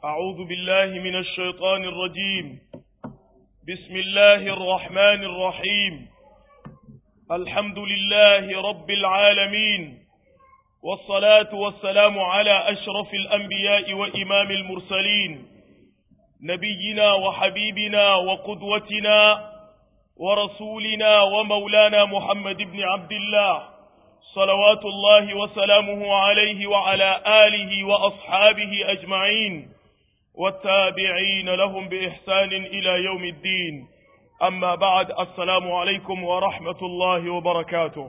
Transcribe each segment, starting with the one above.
أعوذ بالله من الشيطان الرجيم بسم الله الرحمن الرحيم الحمد لله رب العالمين والصلاة والسلام على أشرف الأنبياء وإمام المرسلين نبينا وحبيبنا وقدوتنا ورسولنا ومولانا محمد بن عبد الله صلوات الله وسلامه عليه وعلى آله وأصحابه أجمعين والتابعين لهم بإحسان إلى يوم الدين أما بعد السلام عليكم ورحمة الله وبركاته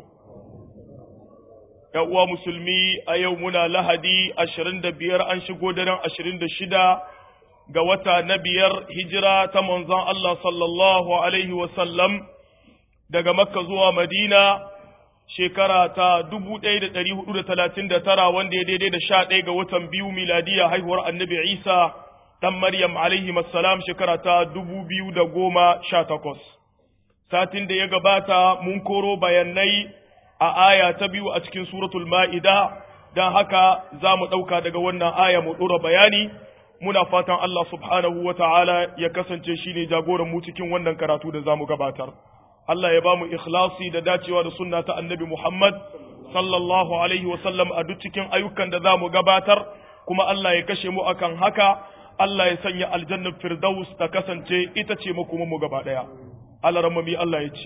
يا مسلمي أيومنا لهدي أشرين دبير أنشقو درن أشرين دشدا ga wata na biyar hijira ta manzon Allah sallallahu Alaihi wasallam daga Makka zuwa Madina shekara ta dubu ɗaya da ɗari hudu da talatin da tara wanda ya daidai da sha ɗaya ga watan biyu miladiya haihuwar annabi Isa ɗan Maryam alaihi salam shekara ta dubu biyu da goma sha takwas. Satin da ya gabata mun koro bayanai a aya ta biyu a cikin suratul ma'ida don haka za mu ɗauka daga wannan aya mu ɗora bayani. muna fatan Allah subhanahu wa ta'ala ya kasance shi ne jagoran mu cikin wannan karatu da za mu gabatar. Allah ya ba mu ikhlasi da dacewa da sunna ta annabi Muhammad sallallahu alaihi wasallam a duk cikin ayyukan da za mu gabatar, kuma Allah ya kashe mu akan haka, Allah ya sanya aljannar Firdaus ta kasance ita ce kuma mu gaba ɗaya. Allah ramami Allah ya ce.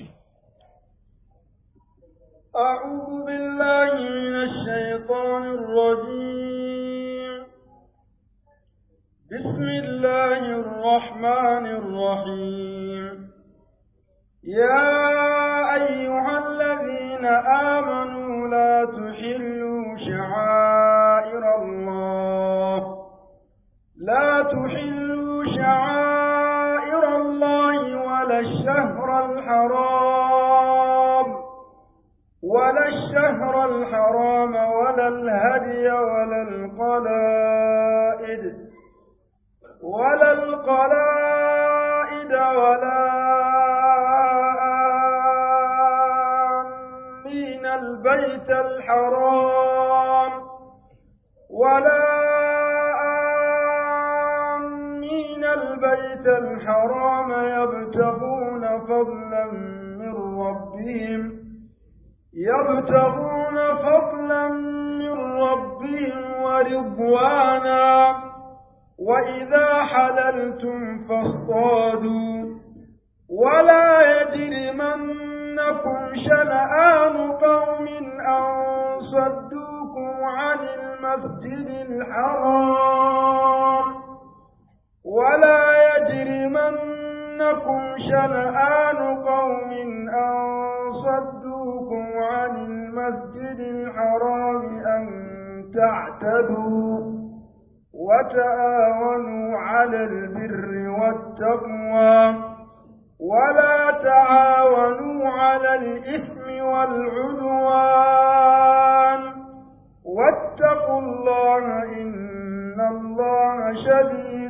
أعوذ بالله من الشيطان الرجيم بسم الله الرحمن الرحيم يا أيها الذين آمنوا لا تحلوا شعائر الله لا تحلوا شعائر الله ولا الشهر الحرام ولا الشهر الحرام ولا الهدي ولا القلائد ولا القلائد ولا آمين البيت الحرام ولا آمين البيت الحرام يبتغون فضلا من ربهم يبتغون فضلا من ربهم ورضوانا وإذا حللتم فاصطادوا ولا يجرمنكم شنآن قوم أن صدوكم عن المسجد الحرام ولا يجرمنكم شنآن قوم أن صدوكم عن المسجد الحرام أن تعتدوا وتآونوا على البر والتقوى ولا تعاونوا على الإثم والعدوان واتقوا الله إن الله شديد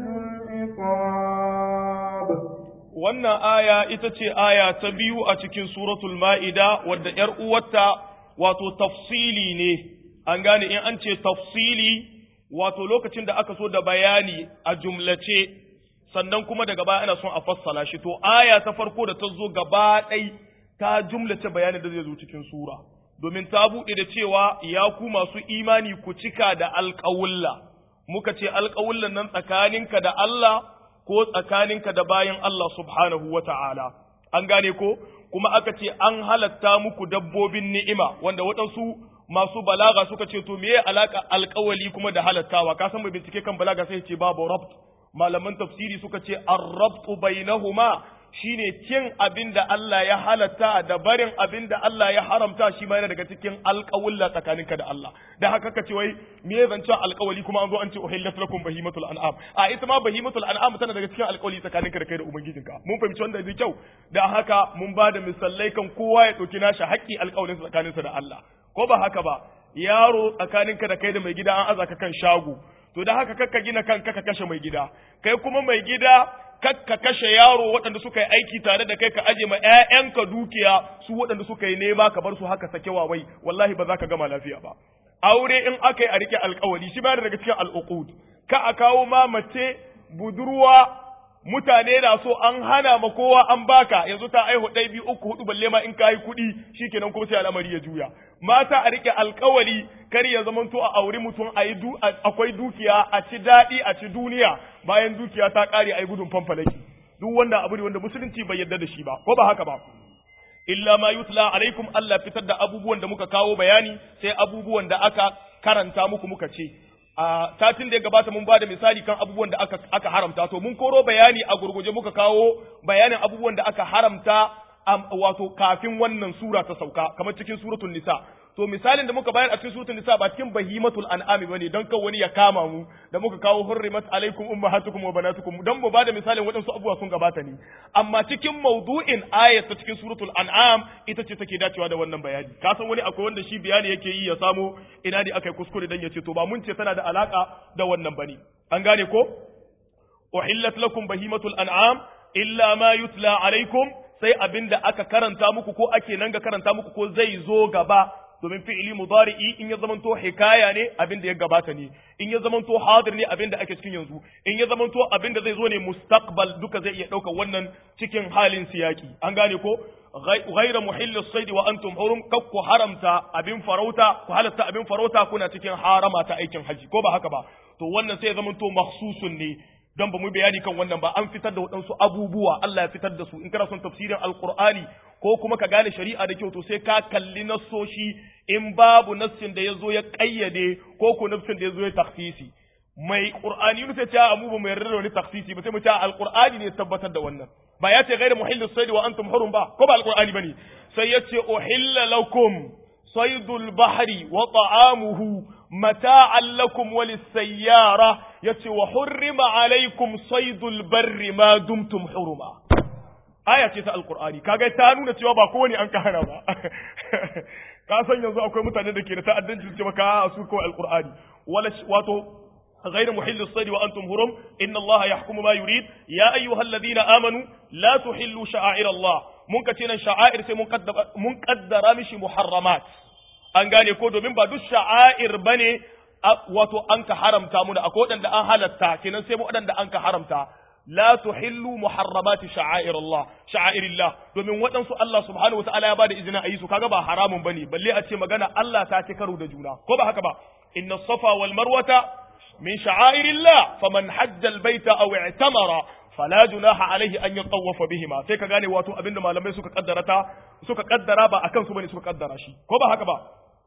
العقاب wannan aya ita ce aya ta biyu a cikin suratul ma'ida wadda ‘yar uwarta wato tafsili ne an gane in an ce tafsili wato lokacin da aka so da bayani a jumlace sannan kuma daga baya ana son a fassala shi to aya ta farko da ta zo gaba ɗai ta jumlace bayanin da zai zo cikin sura domin ta buɗe da cewa ya ku masu imani ku cika da alƙawulla muka ce alƙawullan nan tsakaninka da Allah ko tsakaninka da bayan Allah subhanahu wa ta'ala an gane ko kuma aka ce an halatta muku dabbobin ni'ima wanda waɗansu masu balaga suka ce to meye alaka alkawali kuma da halattawa ka san mai bincike kan balaga sai ce babu rabt malaman tafsiri suka ce ar-rabtu bainahuma shine cin abin da Allah ya halatta da barin abin da Allah ya haramta shi ma yana daga cikin alƙawulla tsakaninka da Allah dan haka kace wai me zance alƙawali kuma an zo an ce uhillat lakum bahimatul an'am a ita ma bahimatul an'am tana daga cikin alƙawali tsakaninka da kai da ubangijinka mun fahimci wanda da kyau dan haka mun ba da misalai kan kowa ya dauki nashi haƙƙi alƙawalin tsakaninsa da Allah ko ba haka ba yaro tsakaninka da kai da mai gida an aza ka kan shago to da haka kakka gina kanka ka kashe mai gida kai kuma mai gida kakka kashe yaro waɗanda suka yi aiki tare da kai ka aje ma ƴaƴanka dukiya su waɗanda suka yi nema ka bar su haka sake wawai wallahi ba za ka gama lafiya ba aure in aka yi a rike alkawali shi bayar daga cikin al'uqud ka a kawo ma mace budurwa mutane na so an hana ma kowa an baka yanzu ta aihu ɗai biyu uku hudu balle ma in ka yi kuɗi shikenan kuma sai al'amari ya juya mata a rike alkawari kar ya zamanto a auri mutum a yi akwai dukiya a ci daɗi a ci duniya bayan dukiya ta ƙare a yi gudun fanfalaki duk wanda abu ne wanda musulunci bai yarda da shi ba ko ba haka ba illa ma yutla alaikum Allah fitar da abubuwan da muka kawo bayani sai abubuwan da aka karanta muku muka ce a satin da ya gabata mun bada misali kan abubuwan da aka, aka haramta to mun koro bayani a gurguje muka kawo bayanin abubuwan da aka haramta wato kafin wannan sura ta sauka kamar cikin suratul nisa to misalin da muka bayar a cikin suratul nisa ba cikin bahimatul an'ami bane dan kan wani ya kama mu da muka kawo hurrimat alaikum ummahatukum wa banatukum dan mu bada misalin waɗansu abubuwa sun gabata ne amma cikin maudu'in ayat ta cikin suratul an'am ita ce take dacewa da wannan bayani ka san wani akwai wanda shi bayani yake yi ya samo ina ne akai kuskure dan ya ce to ba mun ce tana da alaka da wannan bane an gane ko uhillat lakum bahimatul an'am illa ma yutla alaikum sai abinda aka karanta muku ko ake nan ga karanta muku ko zai zo gaba domin fi'ili mudari'i in ya zamanto hikaya ne abin da ya gabata ne in ya zamanto hadir ne abin da ake cikin yanzu in ya zamanto abin da zai zo ne mustaqbal duka zai iya ɗaukar wannan cikin halin siyaki an gane ko ghayra muhilli saidi wa antum hurum kak ku haramta abin farauta ku halatta abin farauta kuna cikin harama ta aikin haji ko ba haka ba to wannan sai ya zamanto makhsusun ne don ba mu bayani kan wannan ba an fitar da waɗansu abubuwa Allah ya fitar da su in kana son tafsirin alqur'ani ko kuma ka gane shari'a da kyau to sai ka kalli nassoshi in babu nassin da ya zo ya kayyade ko ko nassin da ya zo ya takhsisi mai qur'ani ne sai ta amu ba mu yarda da wani takhsisi ba sai mu ta alqur'ani ne tabbatar da wannan ba ya ce ghairu muhillis sayd wa antum hurum ba ko ba alqur'ani bane sai ya ce uhilla lakum saydul bahri wa ta'amuhu mata'an lakum wa lis-sayyara yace wa hurrima alaykum saydul barri ma dumtum huruma aya ce ta alkur'ani kaga ta nuna cewa ba kowane an ka hana ba ka san yanzu akwai mutane da ke da ta'addanci su ce maka su kawai alkur'ani wala wato غير محل الصيد وأنتم هرم إن الله يحكم ما يريد يا أيها الذين آمنوا لا تحلوا شعائر الله منكتنا شعائر سي منقدر مش محرمات an gane ko domin ba duk sha'air bane wato an ka haramta mu da akwai waɗanda an halatta kenan sai mu waɗanda an ka haramta la tuhillu muharramati sha'air Allah sha'air Allah domin waɗansu Allah subhanahu wataala ya bada izinin a yi su kaga ba haramun bane balle a ce magana Allah ta ci karo da juna ko ba haka ba inna safa wal marwata min sha'air Allah faman hajja al baita aw i'tamara fala junaha alaihi an yatawafa bihima sai ka gane wato abinda malamai suka kaddara ta suka kaddara ba akan su bane suka kaddara shi ko ba haka ba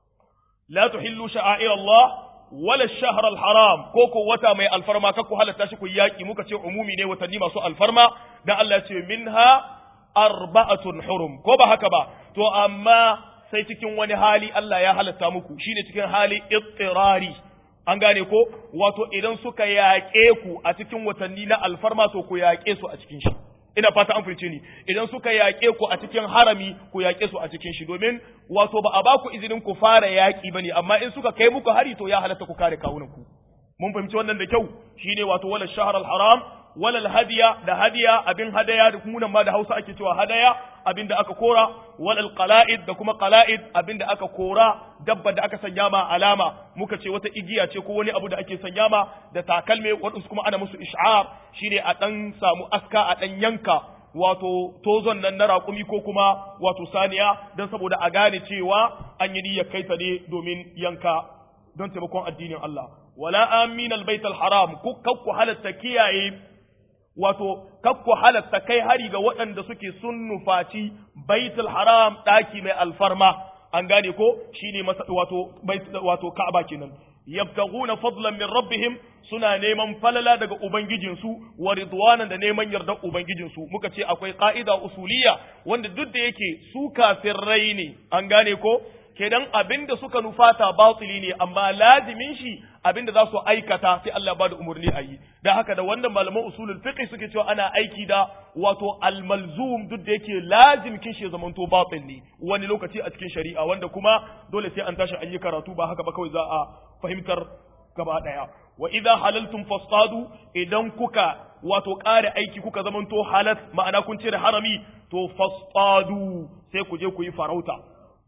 la tuhillu sha'air Allah wala shahar haram ko ko wata mai alfarma ka ku halatta shi ku yaki muka ce umumi ne watanni masu alfarma dan Allah ya ce minha arba'atun hurum ko ba haka ba to amma sai cikin wani hali Allah ya halatta muku shine cikin hali ittirari an gane ko wato idan suka yaƙe ku a cikin watanni na alfarma to ku yaƙe su a cikin shi ina fata an fahimce ni idan suka yaƙe ku a cikin harami ku yaƙe su a cikin shi domin wato ba a ba ku izinin ku fara yaƙi bane amma in suka kai muku hari to ya halatta ku kare kawunan ku mun fahimci wannan da kyau shine wato wala shahr al haram wala hadiya da hadiya abin hadaya da kuma ma da Hausa ake cewa hadaya abin da aka kora wala qala'id da kuma qala'id abin da aka kora dabba da aka sanya ma alama muka ce wata igiya ce ko wani abu da ake sanya ma da takalme wadansu kuma ana musu ish'ar shine a dan samu aska a dan yanka wato tozon nan na raƙumi ko kuma wato saniya don saboda a gane cewa an yi niyyar kai ta ne domin yanka don taimakon addinin Allah wala amin albayt alharam ku kakku halatta kiyaye wato kakku halatta kai hari ga waɗanda suke sun nufaci baitul haram ɗaki mai alfarma an gane ko shine wato wato ka'aba kenan yabtaguna fadlan min rabbihim suna neman falala daga ubangijinsu wa ridwanan da neman yardar ubangijinsu muka ce akwai ka'ida usuliya wanda duk da yake su kafirai ne an gane ko kenan abinda suka nufata batili ne amma lazimin shi abinda za su aikata sai Allah ba da umarni a yi da haka da wannan malaman usulul fiqh suke cewa ana aiki da wato almalzum duk da yake lazim kin shi zamanto batil ne wani lokaci a cikin shari'a wanda kuma dole sai an tashi an yi karatu ba haka ba kawai za a fahimtar gaba daya wa idza halaltum fasadu idan kuka wato ƙare aiki kuka zamanto halat ma'ana kun cire harami to fasadu sai ku je ku yi farauta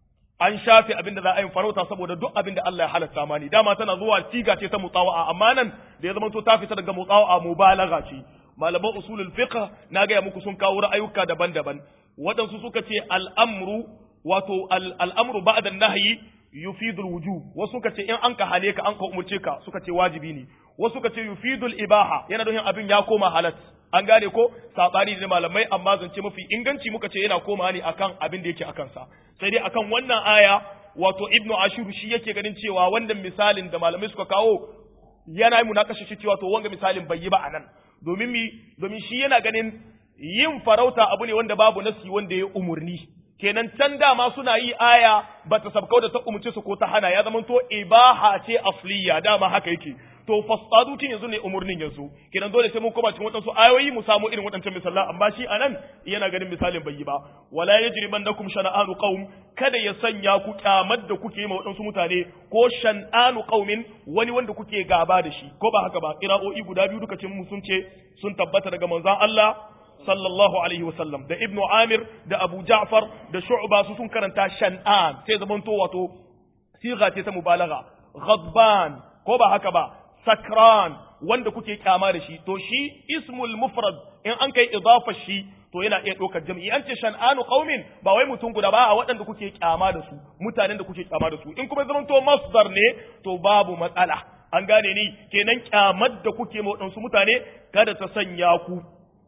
an shafe abin da za a yi farauta saboda duk abin da Allah ya halatta mani dama tana zuwa siga ce ta mutawa'a amma nan da ya zama to ta fita daga mutawa'a mubalagha ce malaman usulul fiqh na ga muku sun kawo ra'ayuka daban-daban waɗansu suka ce al'amru wato al'amru ba'da nahyi yufidul wujub wasu suka ce in an ka hane ka an ka umurce ka suka ce wajibi ne wasu suka ce yufidul ibaha yana nufin abin ya koma halat an gane ko sabani da malamai amma zance mafi inganci muka ce yana koma ne akan abin da yake akan sa sai dai akan wannan aya wato ibnu ashur shi yake ganin cewa wannan misalin da malamai suka kawo yana yi munakasha shi cewa to wanga misalin bai yi ba anan domin mi domin shi yana ganin yin farauta abu ne wanda babu nasi wanda ya umurni kenan can dama suna yi aya ba ta sabkau da ta umurce su ko ta hana ya zama to ibaha ce asliya dama haka yake to fasadutin yanzu ne umurnin yanzu kenan dole sai mun koma cikin wadansu ayoyi mu samu irin wadancan misalan amma shi anan yana ganin misalin bai yi ba wala yajrimannakum shana'anu qaum kada ya sanya ku kyamar da kuke ma wadansu mutane ko shan'anu qaumin wani wanda kuke gaba da shi ko ba haka ba qira'o'i guda biyu duka cin sun ce sun tabbata daga manzon Allah sallallahu alaihi wasallam da ibnu amir da abu ja'far da shu'ba su sun karanta shan'an sai zaman to wato siga ce ta mubalagha ghadban ko ba haka ba sakran wanda kuke kyama da shi to shi ismul mufrad in an kai idafa shi to yana iya ɗaukar jam'i an ce shan'anu qaumin ba wai mutum guda ba a waɗanda kuke kyama da su mutanen da kuke kyama da su in kuma zaman to masdar ne to babu matsala an gane ni kenan kyamar da kuke ma waɗansu mutane kada ta sanya ku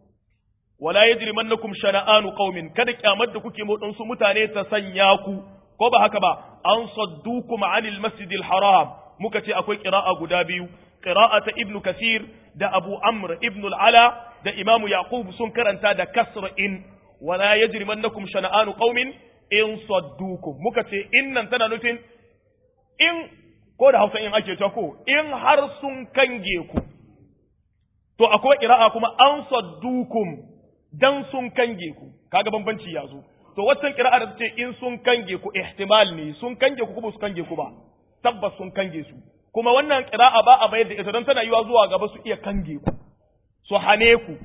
wala yajrimannakum shana'anu qaumin kada kyamar da kuke motsin su mutane ta sanya ku ko ba haka ba an saddukum anil masjidil haram muka ce akwai qira'a guda biyu qira'a ta ibnu kasir da abu amr ibnu al-ala da imam yaqub sun karanta da kasr in wala yajrimannakum shana'anu qaumin in saddukum muka ce innan tana nufin in ko da hausa in ake ta ko in har sun kange ku to akwai qira'a kuma an saddukum dan sun kange ku kaga bambanci ya zo to waccan kira'a da ce in sun kange ku ihtimal ne sun kange ku kuma su kange ku ba tabbas sun kange su kuma wannan kira'a ba a bayar da ita don tana yiwa zuwa gaba su iya kange ku su hane ku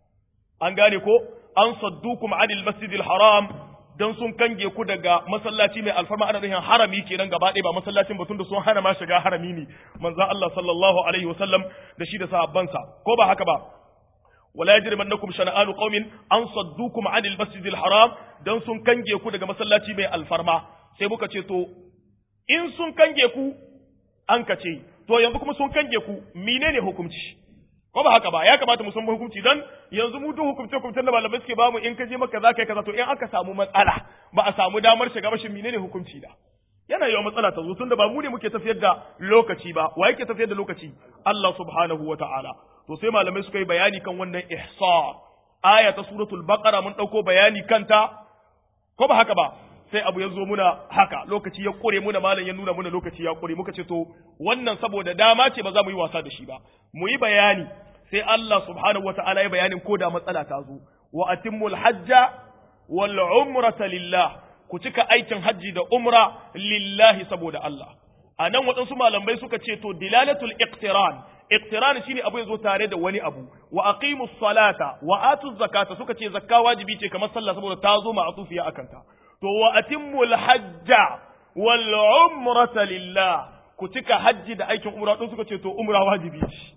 an gane ko an saddukum anil masjidil haram dan sun kange ku daga masallaci mai alfarma ana nufin harami kenan gaba ɗaya ba masallacin batun da sun hana ma shiga harami ne manzon Allah sallallahu alaihi wasallam da shi da sahabbansa ko ba haka ba ولا يجرمنكم شنآن قوم أن صدوكم عن المسجد الحرام dan sun kange ku daga masallaci mai alfarma sai muka ce to in sun kange ku an ka ce to yanzu kuma sun kange ku menene hukunci ko ba haka ba ya kamata mu san hukunci dan yanzu mu duk hukunce hukuncen da malamai suke bamu in ka je maka za ka yi kaza to in aka samu matsala ba a samu damar shiga ba shin menene hukunci da yana yawa matsala ta zo tunda ba mu ne muke tafiyar da lokaci ba wa yake tafiyar da lokaci Allah subhanahu wa ta'ala to sai malamai suka yi bayani kan wannan ihsa aya ta suratul baqara mun dauko bayani kanta ko ba haka ba sai abu ya zo muna haka lokaci ya kure muna malam ya nuna muna lokaci ya kure muka ce to wannan saboda dama ce ba za mu yi wasa da shi ba mu yi bayani sai Allah subhanahu wata'ala ya bayanin ko da matsala ta zo wa atimmul hajja wal umrata lillah ku cika aikin hajji da umra lillahi saboda Allah a nan waɗansu malamai suka ce to dilalatul iqtiran iqtiran shine abu yazo tare da wani abu wa aqimus salata wa atuz zakata suka ce zakka wajibi ce kamar sallah saboda ta zo ma'tufiya akan ta to wa atimmul hajja wal umrata lillah ku cika hajji da aikin umra don suka ce to umra wajibi ce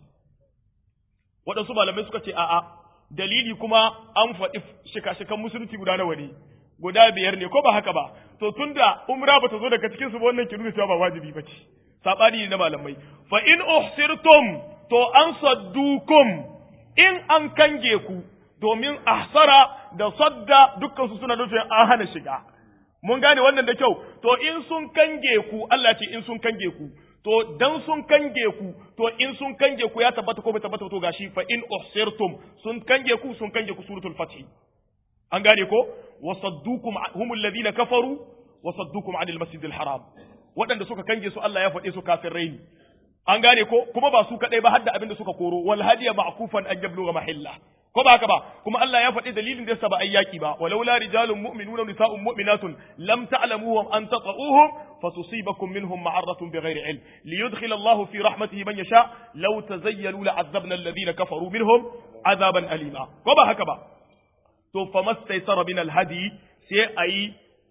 waɗansu malamai suka ce a'a dalili kuma an faɗi shika-shikan musulunci guda nawa ne guda biyar ne ko ba haka ba to tunda umra bata zo daga cikin su ba wannan ki nuna cewa ba wajibi bace sabani ne na malamai fa in uhsirtum to an saddukum in an kange ku domin ahsara da sadda dukkan su suna nufin an hana shiga mun gane wannan da kyau to in sun kange ku Allah ce in sun kange ku to dan sun kange ku to in sun kange ku ya tabbata ko bai tabbata to gashi fa in uhsirtum sun kange ku sun kange ku suratul fath an gane ko wasaddukum humul ladina kafaru wasaddukum anil masjidil haram waɗanda suka kange su Allah ya faɗe su kafirai ne an gane ko kuma ba su kadai ba hadda abin da suka koro wal hadiya ma'kufan an yabluga mahilla ko ba haka ba kuma Allah ya faɗi dalilin da yasa ba ayyaki ba walaula rijalun mu'minuna nisa'un mu'minatun lam ta'lamuhum an tata'uhum fatusibakum minhum ma'aratun bighairi ilm liyudkhil Allahu fi rahmatihi man yasha law tazayyalu la'azzabna alladhina kafaru minhum azaban alima ko ba haka ba to famastaysara min alhadi sai ayi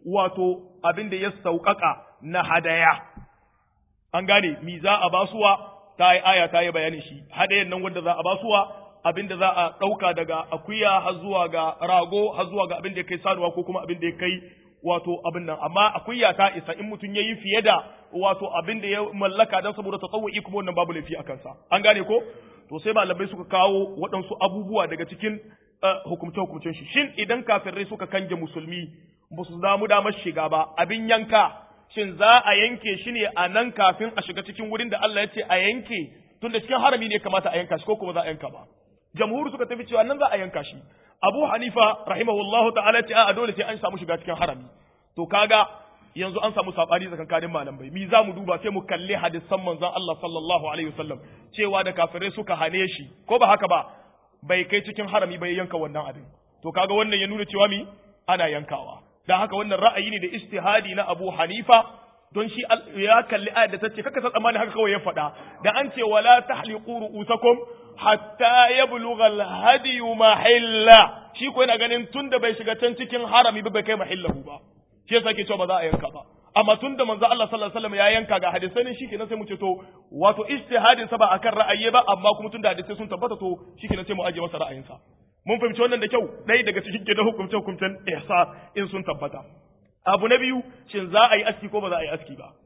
wato abin da ya sauƙaƙa na hadaya an gane mi za a basuwa ta yi aya ta yi bayanin shi hadayan nan wanda za a basuwa abin da za a ɗauka daga akuya har zuwa ga rago har zuwa ga abin da ya kai sanuwa ko kuma abin da ya kai wato abin nan amma akuya ta isa in mutum ya yi fiye da wato abin da ya mallaka don saboda tasawwu'i kuma wannan babu laifi a kansa an gane ko to sai malamai suka kawo waɗansu abubuwa daga cikin hukumce hukumcen shi shin idan kafirai suka kange musulmi ba su damu damar shiga ba abin yanka shin za a yanke shi ne a nan kafin a shiga cikin wurin da Allah ya ce a yanke tunda cikin harami ne kamata a yanka shi ko kuma za a yanka ba jamhuri suka tafi cewa nan za a yanka shi abu hanifa rahimahullahu ta'ala ce a dole sai an samu shiga cikin harami to kaga yanzu an samu sabani tsakankanin malamai mi za mu duba sai mu kalli hadisan manzon Allah sallallahu alaihi wasallam cewa da kafirai suka hane shi ko ba haka ba bai kai cikin harami bai yanka wannan abin to kaga wannan ya nuna cewa mi ana yankawa dan haka wannan ra'ayi ne da istihadi na Abu Hanifa don shi ya kalli ayat da tace kaka san tsammani haka kawai ya faɗa da an ce wala tahliqu ru'usakum hatta yablugha al-hadi mahilla shi ko yana ganin tunda bai shiga can cikin harami ba bai kai mahillahu ba shi yasa ke cewa ba za a yanka ba amma tunda manzo Allah sallallahu alaihi wasallam ya yanka ga hadisai shi kenan sai mu ce to wato ijtihadin sa ba akan ra'ayi ba amma kuma tunda hadisai sun tabbata to shi kenan sai mu aje masa ra'ayinsa mun fahimci wannan da kyau ɗaya daga cikin gidan hukumce hukumcen ihsa in sun tabbata abu na biyu shin za a yi aski ko ba za a yi aski ba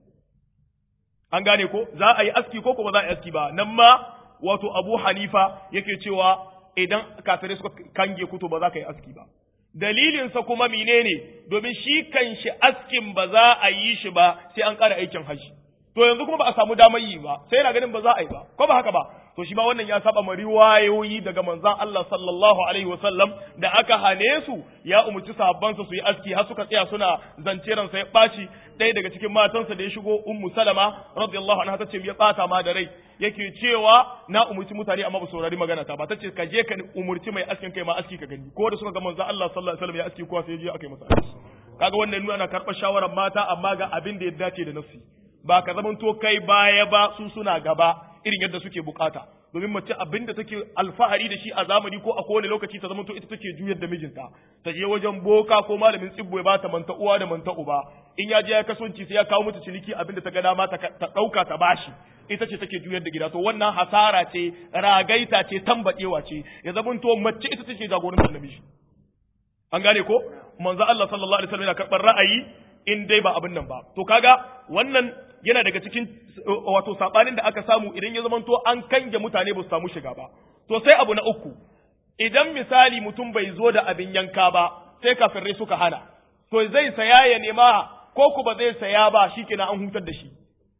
an gane ko za a yi aski ko ba za a yi aski ba nan ma wato abu hanifa yake cewa idan kafirai suka kange kuto ba za ka yi aski ba dalilinsa kuma menene domin shi kan shi askin ba za a yi shi ba sai an ƙara aikin haji to yanzu kuma ba a samu damar yi ba sai yana ganin ba za a yi ba ko ba haka ba to shi ma wannan ya saba ma riwayoyi daga manzon Allah sallallahu alaihi wasallam da aka hane su ya umurci sahabbansa su yi aski har suka tsaya suna zance ran sai baci ɗaya daga cikin matansa da ya shigo ummu salama radiyallahu anha tace ya bata ma da rai yake cewa na umurci mutane amma ba saurari magana ta ba tace ka je ka umurci mai askin kai ma aski ka gani ko da suka ga manzon Allah sallallahu alaihi wasallam ya aski kowa sai ya je aka yi masa aski kaga wannan nuna ana karɓar shawarar mata amma ga abin da ya dace da nafsi ba ka zamanto kai baya ba su suna gaba irin yadda suke bukata domin mace abin da take alfahari da shi a zamani ko a kowane lokaci ta zamanto ita take juyar da mijinta ta je wajen boka ko malamin tsibbo ya bata manta uwa da manta uba in ya je ya kasance sai ya kawo mata ciniki abin da ta ga dama ta dauka ta bashi ita ce take juyar da gida to wannan hasara ce ragaita ce tambadewa ce ya zamanto mace ita take jagorantar namiji an gane ko manzo Allah sallallahu alaihi wasallam yana karɓar ra'ayi in dai ba abin nan ba to kaga wannan yana daga cikin wato sabanin da aka samu idan ya zamanto an kange mutane ba su samu shiga ba to sai abu na uku idan misali mutum bai zo da abin yanka ba sai kafirai suka hana to zai saya ya nema ko ku ba zai saya ba shikenan an hutar da shi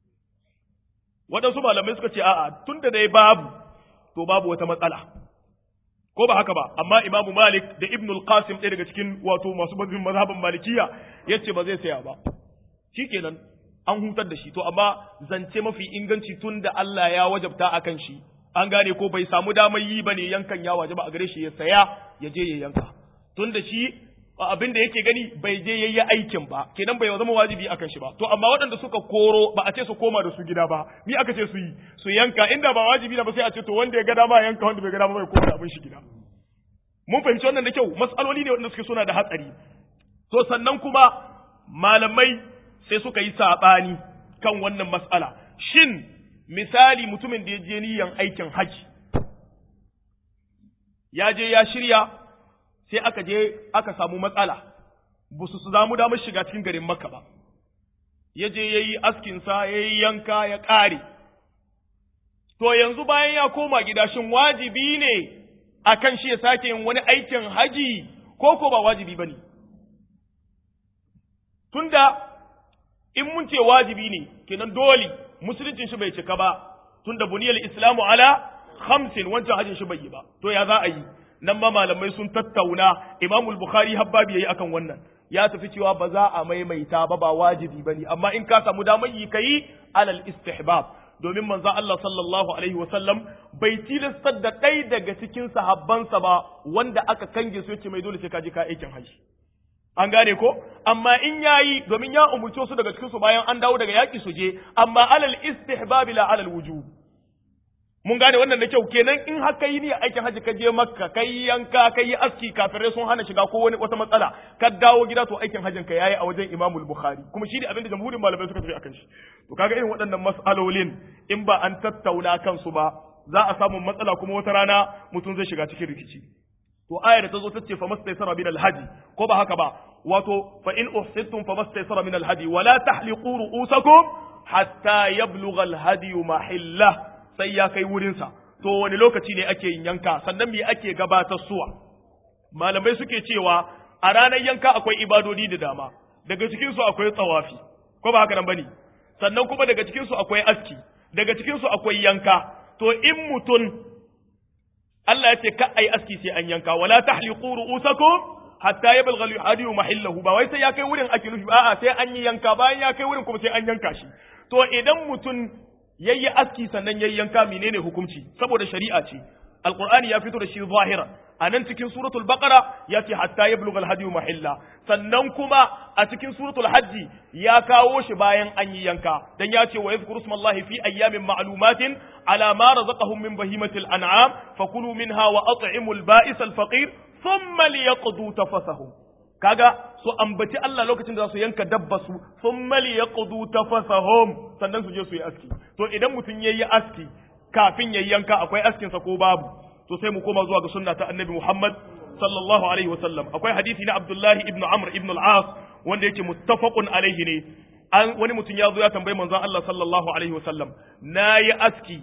waɗansu malamai suka ce a'a tunda dai babu to babu wata matsala ko ba haka ba amma imamu malik da ibn al-qasim ɗaya daga cikin wato masu mazhabin mazhabin malikiya yace ba zai saya ba shikenan an hutar da shi to amma zance mafi inganci tun da Allah ya wajabta akan shi an gane ko bai samu damar yi bane yankan ya wajaba a gare shi ya saya ya je ya yanka tun da shi abin da yake gani bai je yayi aikin ba kenan bai zama wajibi akan shi ba to amma waɗanda suka koro ba a ce su koma da su gida ba ni aka ce su yi su yanka inda ba wajibi na ba sai a ce to wanda ya ga dama yanka wanda bai ga dama bai koma da abin shi gida mun fahimci wannan da kyau matsaloli ne waɗanda suke suna da hatsari to sannan kuma malamai sai suka yi saɓani kan wannan mas'ala shin misali mutumin da ya je niyan aikin haji ya je ya shirya sai aka je aka samu matsala ba su su zamu damar shiga cikin garin makka ba ya je ya yi askinsa ya yi yanka ya ƙare to yanzu bayan ya koma gida shin wajibi ne a kan shi ya sake yin wani aikin haji ko ko ba wajibi ba ne tunda in mun ce wajibi ne kenan dole musuluncin shi bai cika ba tunda buniyal islamu ala khamsin wancan hajin shi bai yi ba to ya za a yi nan ma malamai sun tattauna imamul bukhari habbabi yayi akan wannan ya tafi cewa ba za a maimaita ba ba wajibi bane amma in ka samu damar yi kai alal istihbab domin manzo Allah sallallahu alaihi wasallam bai tilastar da ɗaya daga cikin sahabbansa ba wanda aka kange su yace mai dole sai ka je ka aikin haji an gane ko amma in yayi domin ya umurce su daga cikin su bayan an dawo daga yaki su je amma alal istihbab la alal wujub mun gane wannan da kyau kenan in haka yi ni aikin haji ka je makka kai yanka kai yi aski kafirai sun hana shiga ko wani wata matsala ka dawo gida to aikin hajin ka yayi a wajen imamul bukhari kuma shi ne abin da jamhurin malamai suka tafi akan shi to kaga irin waɗannan mas'alolin in ba an tattauna kansu ba za a samu matsala kuma wata rana mutum zai shiga cikin rikici to ayar da ta zo ta ce fa mastaysara min alhadi ko ba haka ba wato fa in uhsittum fa mastaysara min alhadi wala tahliqu ru'usakum hatta yablugha alhadi mahillah sai ya kai wurin sa to wani lokaci ne ake yin yanka sannan me ake gabatar suwa malamai suke cewa a ranar yanka akwai ibadodi da dama daga cikin su akwai tsawafi ko ba haka nan bane sannan kuma daga cikin su akwai aski daga cikin su akwai yanka to in mutun Allah ya ce ka ai aski sai an yanka wala tahliqu ru'usakum hatta yablugha al-hadiyu mahillahu ba wai sai ya kai wurin ake nufi a'a sai an yi yanka bayan ya kai wurin kuma sai an yanka shi to idan mutum yayi aski sannan yayi yanka menene hukunci saboda shari'a ce alqur'ani ya fito da shi zahira a nan cikin suratul baqara ya ce hatta yablugha al-hadiyu mahilla sannan kuma a cikin suratul hajji ya kawo shi bayan an yi yanka dan ya ce wa yadhkuru smallahi fi ayyamin ma'lumatin ala ma razaqahum min bahimatil an'am fakulu minha wa at'imul ba'is al-faqir thumma liyaqdu tafasahum kaga su ambaci Allah lokacin da za su yanka dabba su thumma liyaqdu tafasahum sannan su je su yi aski to idan mutum yayi aski kafin yayi yanka akwai askin sa ko babu to sai mu koma zuwa ga sunna ta annabi Muhammad sallallahu alaihi wasallam akwai hadisi na Abdullahi ibn Amr ibn al-As wanda yake muttafaqun alaihi ne an wani mutum ya zo ya tambayi manzon Allah sallallahu alaihi wasallam nayi aski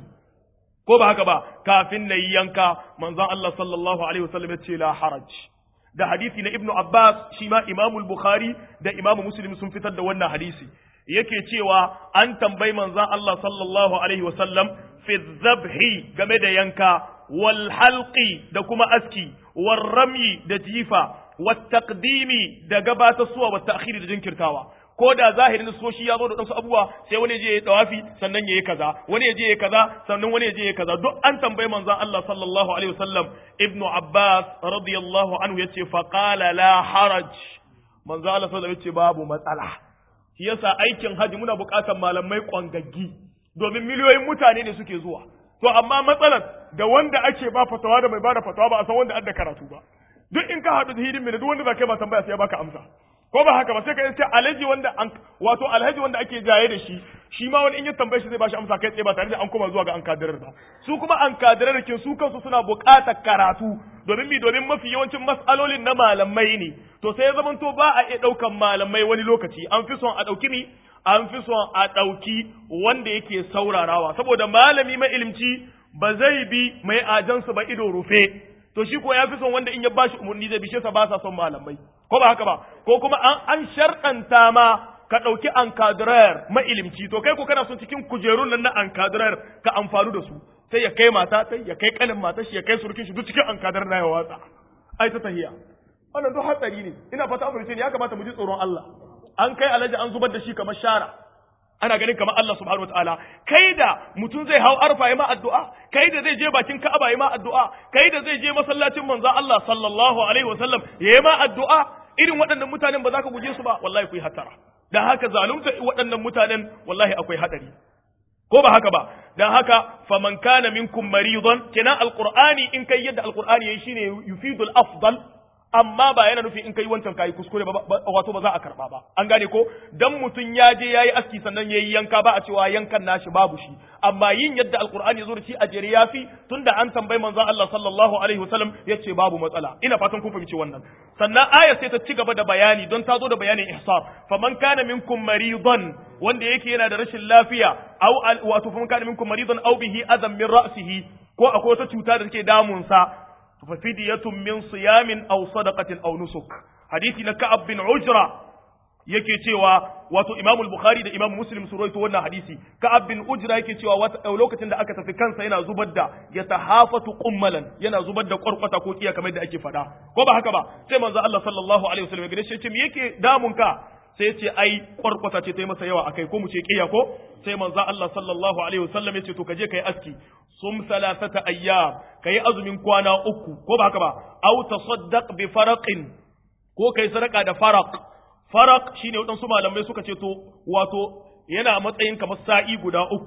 ko ba haka ba kafin na yi yanka manzon Allah sallallahu alaihi wasallam ya ce la haraj da hadisi na Ibn Abbas shi ma Imam Bukhari da Imam Muslim sun fitar da wannan hadisi yake cewa an tambayi manzon Allah sallallahu alaihi wasallam fi dhabhi game da yanka wal halqi da kuma aski wal ramyi da jifa wat taqdimi da gabatarsuwa wat ta'khiri da jinkirtawa ko da zahirin soshi ya zo da wasu abubuwa sai wani je ya dawafi sannan yayi kaza wani je ya kaza sannan wani je ya kaza duk an tambayi manzon Allah sallallahu alaihi wasallam ibnu abbas radiyallahu anhu yace fa qala la haraj manzon Allah sallallahu alaihi yace babu matsala shi yasa aikin haji muna buƙatar malamai kwangaggi domin miliyoyin mutane ne suke zuwa to amma matsalar da wanda ake ba fatawa da mai bada fatawa ba a san wanda adda karatu ba duk in ka haɗu da hidin duk wanda za ka yi ba tambaya sai ya baka amsa ko ba haka ba sai ka ce alhaji wanda an wato alhaji wanda ake jaye da shi shi ma wani in ya tambaye shi zai bashi amsa kai tsaye ba tare da an koma zuwa ga an kadirar ba su kuma an kadirar kin su kansu suna buƙatar karatu domin mi domin mafi yawancin mas'alolin na malamai ne to sai ya zamanto ba a iya ɗaukan malamai wani lokaci an fi son a ɗauki ni an fi son a ɗauki wanda yake saurarawa saboda malami mai ilimci ba zai bi mai ajansu ba ido rufe to shi ko ya fi son wanda in ya bashi umarni zai bishe sa ba sa son malamai ko ba haka ba ko kuma an an sharɗanta ma ka ɗauki ankadirar mailimci to kai ko kana son cikin kujerun nan na ankadirar ka amfanu da su sai ya kai mata sai ya kai kanin mata shi ya kai surukin shi duk cikin ankadirar na ya watsa ai ta tahiya wannan duk hatsari ne ina fata amurce ne ya kamata mu ji tsoron Allah an kai alaji an zubar da shi kamar shara ana ganin kamar Allah subhanahu wataala kai da mutum zai hau arfa ya ma addu'a kai da zai je bakin Ka'aba ya ma addu'a kai da zai je masallacin manzo Allah sallallahu alaihi wasallam ya ma addu'a irin waɗannan mutanen ba za ka guje su ba wallahi ku yi hatara dan haka zalunta waɗannan mutanen wallahi akwai hadari ko ba haka ba dan haka faman kana minkum maridan kenan alqur'ani in kai yadda alqur'ani yayi shine yufidul afdal amma ba yana nufin in kai wancan kayi kuskure ba wato ba za a karba ba an gane ko dan mutun ya je yayi aski sannan yayi yanka ba a cewa yankan nashi babu shi amma yin yadda alqur'ani ya zo da shi a jere yafi tunda an tambayi manzo Allah sallallahu alaihi wasallam yace babu matsala ina fatan kun fahimci wannan sannan aya sai ta ci gaba da bayani don ta zo da bayanin ihsar faman kana minkum maridan wanda yake yana da rashin lafiya aw wato faman kana minkum maridan aw bihi adam min ra'sihi ko akwai wata cuta da take damunsa fafidiyatun min siyamin aw sadaqatin aw nusuk hadisi na ka'ab bin ujra yake cewa wato Imam al-Bukhari da Imam Muslim su rawaito wannan hadisi Ka'ab bin Ujra yake cewa wata lokacin da aka tafi kansa yana zubar da ya tahafatu qummalan yana zubar da kwarkwata ko kiya kamar da ake faɗa ko ba haka ba sai manzo Allah sallallahu alaihi wasallam ya gare shi ce me yake damun ka sai ce ai kwarkwata ce ta yi masa yawa akai ko mu ce kiya ko sai manzo Allah sallallahu alaihi wasallam ya ce to ka je kai aski sum salasata ayyam kai azumin kwana uku ko ba haka ba aw tasaddaq bi faraqin ko kai sadaka da faraq faraq shine waɗansu malamai suka ce to wato yana matsayin kamar sa'i guda uku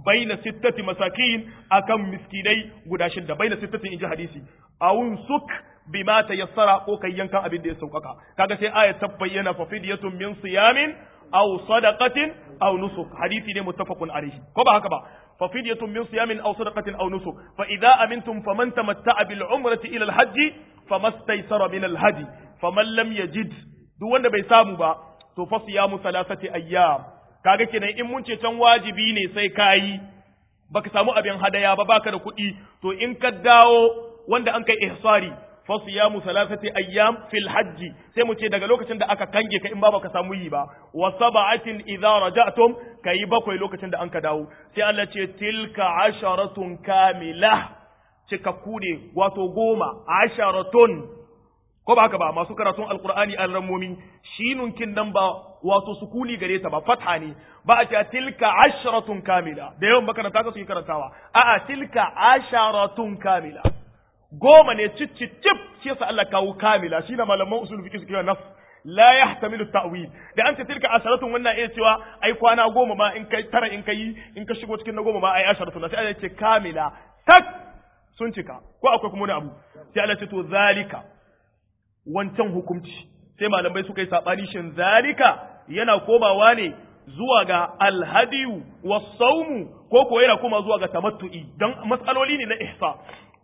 baina sittati masakin akan miskinai guda shidda baina sittati inji hadisi awun suk bima tayassara ko kai yankan abin da ya saukaka kaga sai aya ta bayyana fa fidyatun min siyamin aw sadaqatin aw nusuk hadisi ne muttafaqun alayhi ko ba haka ba fa fidyatun min siyamin aw sadaqatin aw nusuk fa idza amintum faman tamatta'a bil umrati ila al hajj famastaysara min al hadi faman lam yajid duk wanda bai samu ba to fa siyamu thalathati ayyam kaga kenan in mun ce can wajibi ne sai kayi baka samu abin hadaya ba baka da kuɗi to in ka dawo wanda an kai ihsari fa siyamu thalathati ayyam fil hajj sai mu ce daga lokacin da aka kange ka in ba baka samu yi ba wa sab'atin idza raja'tum kai bakwai lokacin da an ka dawo sai Allah ce tilka asharatun kamila cikakku ne wato goma asharatun ko ba haka ba masu karatun alqur'ani an rammomi shinun kin nan ba wato sukuni gare ta ba fatha ne ba a ce tilka asharatun kamila da yawan makaranta ka su yi karantawa a'a tilka asharatun kamila goma ne cicicip shi yasa Allah kawo kamila shi na malaman usul fiqh suke nas la yahtamilu ta'wil da an ce tilka asharatun wannan iya cewa ai kwana goma ma in kai tara in kai in ka shigo cikin na goma ma ai asharatun sai Allah ya ce kamila tak sun cika ko akwai kuma wani abu sai Allah ce to zalika wancan hukunci sai malamai suka yi sabani shin zalika yana komawa ne zuwa ga alhadiyu was-sawmu ko ko yana koma zuwa ga tamattu'i dan matsaloli ne na ihsa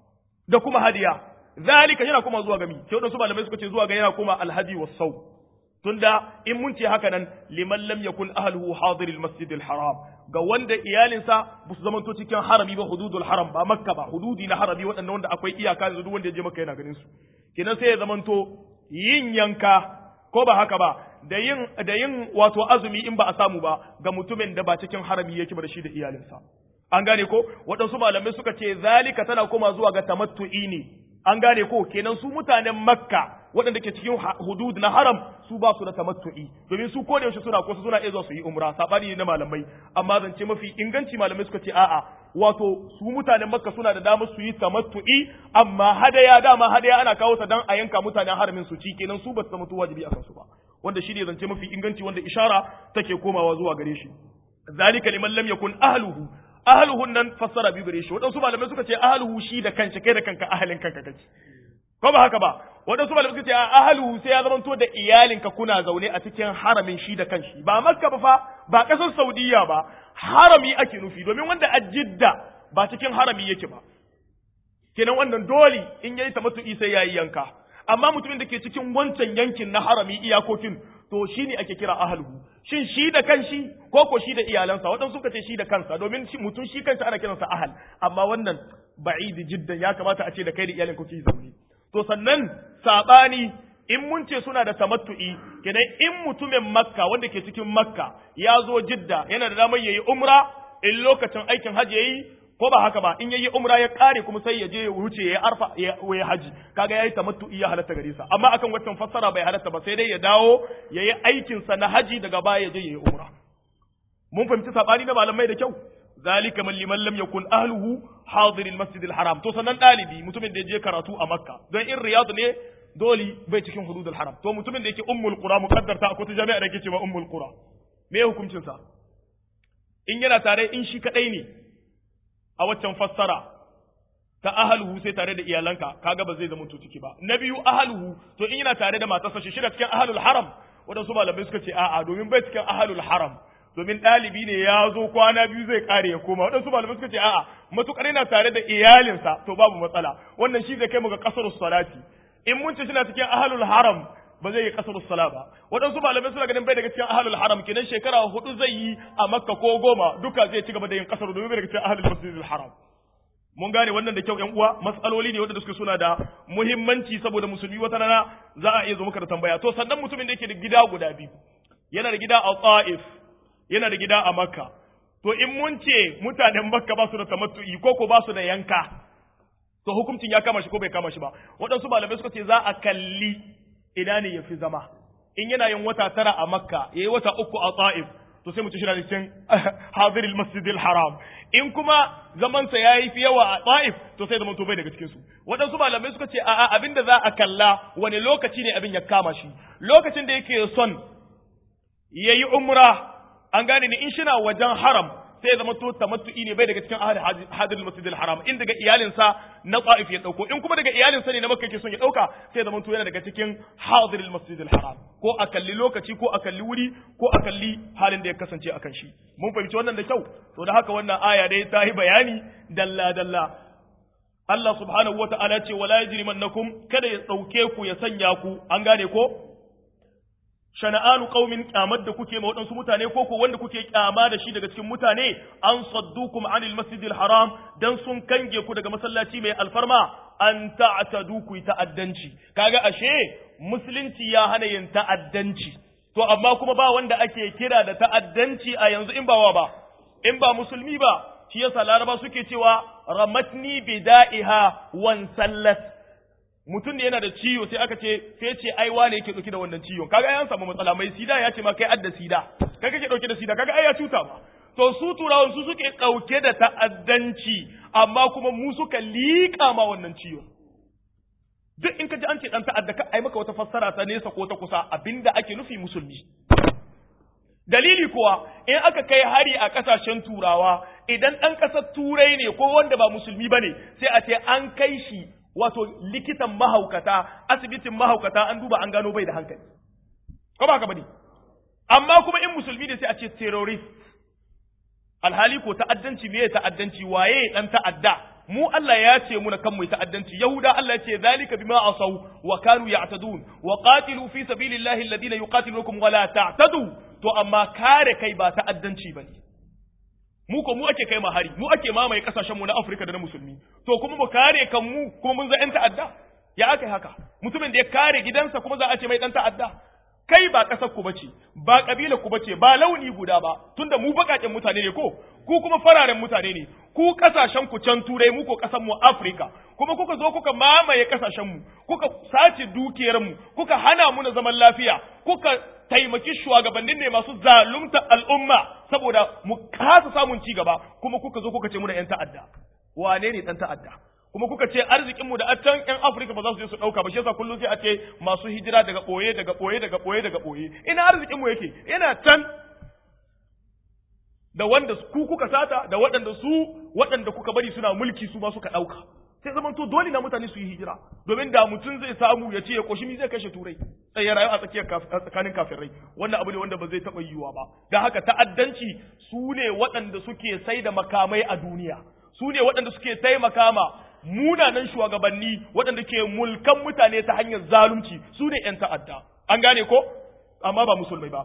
da kuma hadiya zalika yana kuma zuwa ga mi sai wadansu malamai suka ce zuwa ga yana kuma alhadi was saw tunda in mun ce haka nan liman lam yakun ahluhu hadiril masjidil haram ga wanda iyalinsa ba su zamanto cikin harami ba hududul haram ba makka ba hududi na harami waɗannan wanda akwai iyaka da duk wanda ya je makka yana ganin su kenan sai ya zamanto yin yanka ko ba haka ba da yin da yin wato azumi in ba a samu ba ga mutumin da ba cikin harami yake ba da shi da iyalinsa an gane ko waɗansu malamai suka ce zalika tana koma zuwa ga tamattu'i ne an gane ko kenan su mutanen makka waɗanda ke cikin hudud na haram su ba su da tamattu'i domin su ko da yaushe suna ko suna iya zuwa su yi umra sabani ne na malamai amma zance mafi inganci malamai suka ce a'a wato su mutanen makka suna da damar su yi tamattu'i amma hadaya dama hadaya ana kawo ta dan a yanka mutanen haramin su ci kenan su ba su zama wajibi akan su ba wanda shi ne zance mafi inganci wanda ishara take komawa zuwa gare shi zalika liman lam yakun ahluhu ahluhun nan fassara biyu gare shi waɗansu malamai suka ce ahluhu shi da kanshi kai da kanka ahalin kanka kake ko ba haka ba waɗansu malamai suka ce ahluhu sai ya zamanto da iyalinka kuna zaune a cikin haramin shi da kanshi ba makka ba fa ba ƙasar saudiya ba harami ake nufi domin wanda a jidda ba cikin harami yake ba kenan wannan dole in yayi tamattu'i sai yayi yanka amma mutumin da ke cikin wancan yankin na harami iyakokin to shi ne ake kira ahalhu shin shi da kanshi ko ko shi da iyalansa waɗansu suka ce shi da kansa domin mutum shi kansa ana kiransa ahal amma wannan ba'idi jiddan ya kamata a ce da kai da iyalin kuke zaune to sannan sabani in mun ce suna da tamattu'i kenan in mutumin makka wanda ke cikin makka ya zo jidda yana da damar yayi umra in lokacin aikin hajji yayi ko ba haka ba in yayi umra ya kare kuma sai ya je ya wuce ya arfa ya yi haji kaga yayi tamattu'i ya halatta gare sa amma akan wannan fassara bai halatta ba sai dai ya dawo yayi aikin sa na haji daga baya ya je yayi umra mun fahimci sabani na malamai da kyau zalika man liman lam yakun ahluhu hadir al-masjid al-haram to sanan dalibi mutumin da ya je karatu a makka don in riyad ne dole bai cikin hudud al-haram to mutumin da yake ummul qura muqaddarta akwai ta jami'a da yake cewa ummul qura me hukuncin sa in yana tare in shi kadai ne a waccan fassara ta ahaluhu sai tare da iyalanka kaga ba zai zama to ciki ba na biyu ahaluhu to in yana tare da matarsa shi shida cikin ahalul haram wadansu malamai suka ce a'a domin bai cikin ahalul haram domin ɗalibi ne ya zo kwana biyu zai kare ya koma waɗansu malamai suka ce a'a matukar yana tare da iyalinsa to babu matsala wannan shi zai kai mu ga kasar salati in mun ce suna cikin ahalul haram ba zai yi kasar sala ba waɗansu malamai suna ganin bai daga cikin ahalul haram kenan shekara hudu zai yi a makka ko goma duka zai ci gaba da yin kasar domin bai daga cikin ahalul masjidil haram mun gane wannan da kyau ƴan uwa matsaloli ne wanda suke suna da muhimmanci saboda musulmi wata rana za a iya zo maka da tambaya to sannan mutumin da yake da gida guda biyu yana da gida a Taif yana da gida a Makka to in mun ce mutanen Makka ba su da tamattu'i ko ko ba su da yanka to hukuncin ya kama shi ko bai kama shi ba waɗansu malamai suka ce za a kalli ina ne ya fi zama in yana yin wata tara a makka ya yi wata uku a ta'if to sai mu ci shi da cikin hadiril masjidil haram in kuma zamansa ya yi fi yawa a ta'if to sai zaman to bai daga cikinsu waɗansu malamai suka ce a'a abin da za a kalla wani lokaci ne abin ya kama shi lokacin da yake son ya yi umra an gane ni in shina wajen haram sai zama to tamattu'i ne bai daga cikin ahli hadirul masjidil haram in daga iyalinsa na ta'if ya dauko in kuma daga iyalinsa ne na makka yake son ya dauka sai zama to yana daga cikin hadirul masjidil haram ko a kalli lokaci ko a kalli wuri ko a kalli halin da ya kasance akan shi mun fahimci wannan da kyau to da haka wannan aya dai ta yi bayani dalla dalla Allah subhanahu wa ta'ala ce wala yajrimannakum kada ya dauke ku ya sanya ku an gane ko shana'anu qaumin kyamar da kuke ma waɗansu mutane ko ko wanda kuke kyama da shi daga cikin mutane an saddukum anil masjidil haram dan sun kange ku daga masallaci mai alfarma an ta'tadu ku ta'addanci kaga ashe musulunci ya hana yin ta'addanci to amma kuma ba wanda ake kira da ta'addanci a yanzu in ba wa ba in ba musulmi ba shi yasa laraba suke cewa ramatni bida'iha wan sallat mutum ne yana da ciwo sai aka ce sai ce ai wane yake dauke da wannan ciwon kaga ai an samu matsala mai sida ya ce ma kai adda sida kai kake dauke da sida kaga ai ya cuta ba to su turawan su suke dauke da ta'addanci amma kuma mu suka liƙa ma wannan ciwon duk in ka ji an ce dan ta'adda ka ai maka wata fassara ta nesa ko ta kusa abinda ake nufi musulmi dalili kuwa in aka kai hari a kasashen turawa idan ɗan ƙasar turai ne ko wanda ba musulmi ba ne sai a ce an kai shi wato likitan mahaukata asibitin mahaukata an duba an gano bai da hankali ko ba haka bane amma kuma in musulmi ne sai a ce terrorist alhali ko ta'addanci me ta'addanci waye dan ta'adda mu Allah ya ce muna kan mu ta'addanci yahuda Allah ya ce zalika bima asaw wa kanu ya'tadun wa qatilu fi sabilillahi alladhina yuqatilukum wa la ta'tadu to amma kare kai ba ta'addanci bane mu ko mu ake kai ma hari mu ake mamaye kasashen mu na Afirka da na musulmi to kuma mu kare kan mu kuma mun za yan ta'adda ya aka haka mutumin da ya kare gidansa kuma za a ce mai dan ta'adda kai ba kasar ku bace ba kabila ku bace ba launi guda ba tunda mu bakaken mutane ne ko ku kuma fararen mutane ne ku kasashen ku can turai mu ko kasan mu Afirka kuma kuka zo kuka mamaye kasashen mu kuka sace dukiyar mu kuka hana mu na zaman lafiya kuka taimaki shugabannin ne masu zalunta al'umma saboda mu kasa samun ci gaba kuma kuka zo kuka ce muna yan ta'adda wane ne dan ta'adda kuma kuka ce arzikin mu da a can yan Afirka ba za su je su dauka ba shi yasa kullum sai a ce masu hijira daga boye daga boye daga boye daga boye ina arzikin mu yake yana can da wanda ku kuka sata da waɗanda su waɗanda kuka bari suna mulki su ma suka dauka sai zaman to dole na mutane su yi hijira domin da mutum zai samu ya ce ya koshi mi zai kashe turai sai ya rayu a tsakiyar tsakanin kafirai wannan abu ne wanda ba zai taɓa yiwuwa ba don haka ta'addanci su ne waɗanda suke sai da makamai a duniya su ne waɗanda suke taimaka ma munanan shugabanni waɗanda ke mulkan mutane ta hanyar zalunci su ne ‘yan ta'adda an gane ko amma ba musulmai ba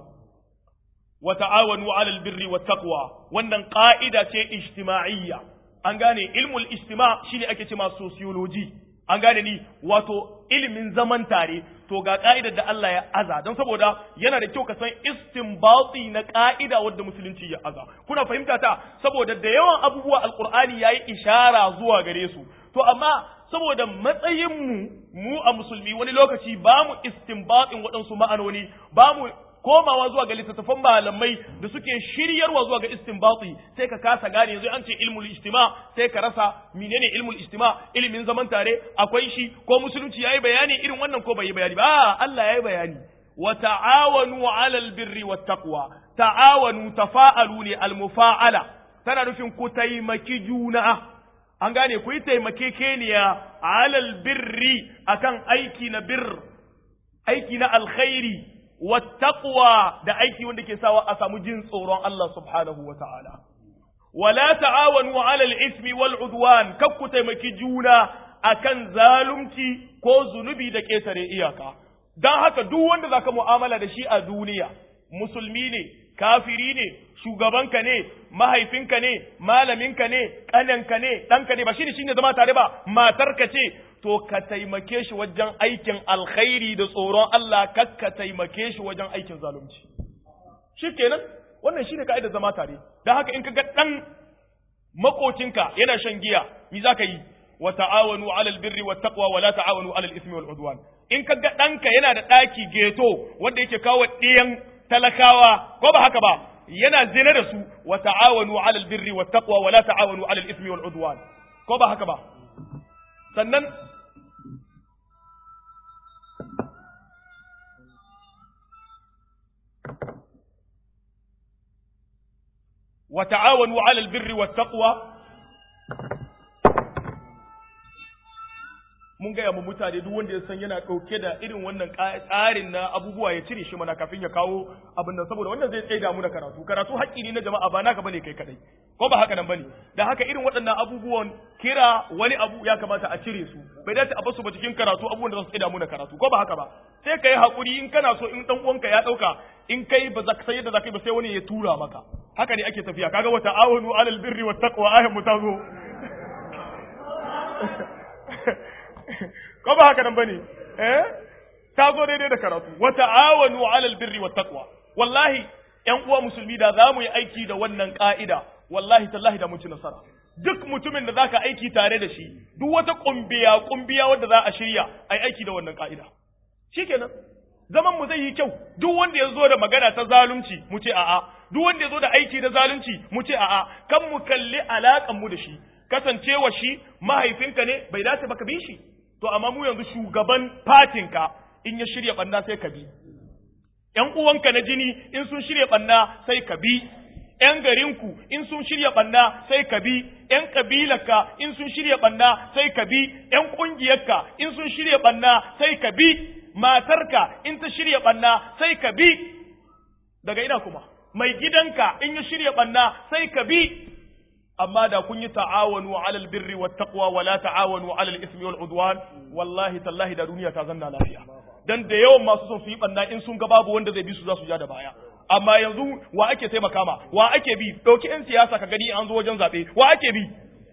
wa ta'awanu 'alal birri wat taqwa wannan ƙa'ida ce ijtima'iyya an gane ilmul istima shine ake cewa sociology an gane ni wato ilimin zaman tare to ga ka'idar da Allah ya aza don saboda yana da kyau ka san istinbati na ka'ida wadda musulunci ya aza kuna fahimta ta saboda da yawan abubuwa alqur'ani yayi ishara zuwa gare su to amma saboda matsayin mu mu a musulmi wani lokaci ba mu istinbatin waɗansu ma'anoni ba mu komawa zuwa ga littattafan malamai da suke shiryarwa zuwa ga istinbati sai ka kasa gane yanzu an ce ilmul istima sai ka rasa menene ilmul istima ilimin zaman tare akwai shi ko musulunci yayi bayani irin wannan ko bai yi bayani ba Allah yayi bayani wa ta'awanu 'alal birri wat taqwa ta'awanu tafa'alu ne al mufa'ala tana nufin ku taimaki juna an gane ku yi taimakekeniya 'alal birri akan aiki na bir aiki na alkhairi wattaqwa da aiki wanda ke sawa a samu jin tsoron Allah subhanahu wa ta'ala. Wala ta'awanu alal ismi wal udwan kakku taimaki juna akan zalunci ko zunubi da ƙetare iyaka. Don haka duk wanda zaka mu'amala da shi a duniya, musulmi ne, kafiri ne, shugabanka ne, mahaifinka ne, malaminka ne, ƙananka ne, ɗanka ne, ba shi ne shi ne zama tare ba, matarka ce, to ka taimake shi wajen aikin alkhairi da tsoron Allah kar ka taimake shi wajen aikin zalunci shi kenan wannan shine ka'idar zama tare dan haka in ka ga dan makocinka yana shan giya me zaka yi wa ta'awanu 'alal birri wat taqwa wa la ta'awanu 'alal ismi wal udwan in ka ga danka yana da daki geto wanda yake kawo ɗiyan talakawa ko ba haka ba yana zina da su wa ta'awanu 'alal birri wat taqwa wa la ta'awanu 'alal ismi wal udwan ko ba haka ba sannan wa ta'awanu 'alal birri wat taqwa mun gaya mu mutane duk wanda ya san yana ɗauke da irin wannan tsarin na abubuwa ya cire shi mana kafin ya kawo abin nan saboda wannan zai tsaida mu na karatu karatu haƙƙi ne na jama'a ba naka bane kai kadai ko ba haka nan bane da haka irin waɗannan abubuwan kira wani abu ya kamata a cire su bai dace a basu ba cikin karatu abubuwan da za su tsaida mu na karatu ko ba haka ba sai ka yi haƙuri in kana so in ɗan uwanka ya ɗauka in kai ba za ka san yadda za ka yi ba sai wani ya tura maka haka ne ake tafiya kaga wata awanu alal birri wat taqwa ayan mu ta zo ko ba haka nan bane eh ta zo daidai da karatu wa ta'awanu 'alal birri wat taqwa wallahi ƴan uwa musulmi da za mu yi aiki da wannan ka'ida wallahi tallahi da mun ci nasara duk mutumin da zaka aiki tare da shi duk wata kumbiya kumbiya wanda za a shirya ai aiki da wannan ka'ida shikenan zaman mu zai yi kyau duk wanda ya zo da magana ta zalunci mu ce a'a duk wanda ya zo da aiki da zalunci mu ce a'a kan mu kalli alakan mu da shi kasancewa shi mahaifinka ne bai dace ba ka bi shi to amma mu yanzu shugaban fatinka in ya shirya banna sai ka bi ƴan uwanka na jini in sun shirya banna sai ka bi ƴan garinku in sun shirya banna sai ka bi ƴan kabilarka in sun shirya banna sai ka bi ƴan ƙungiyarka in sun shirya banna sai ka bi matarka in ta shirya banna sai ka bi daga ina kuma mai gidanka in ya shirya banna sai ka bi amma da kun yi ta'awanu alal birri wat taqwa wala ta'awanu alal ismi wal udwan wallahi tallahi da duniya ta zanna lafiya dan da yawan masu son su yi banna in sun ga babu wanda zai bi su za su ja da baya amma yanzu wa ake taimaka ma wa ake bi dauki yan siyasa ka gani an zo wajen zabe wa ake bi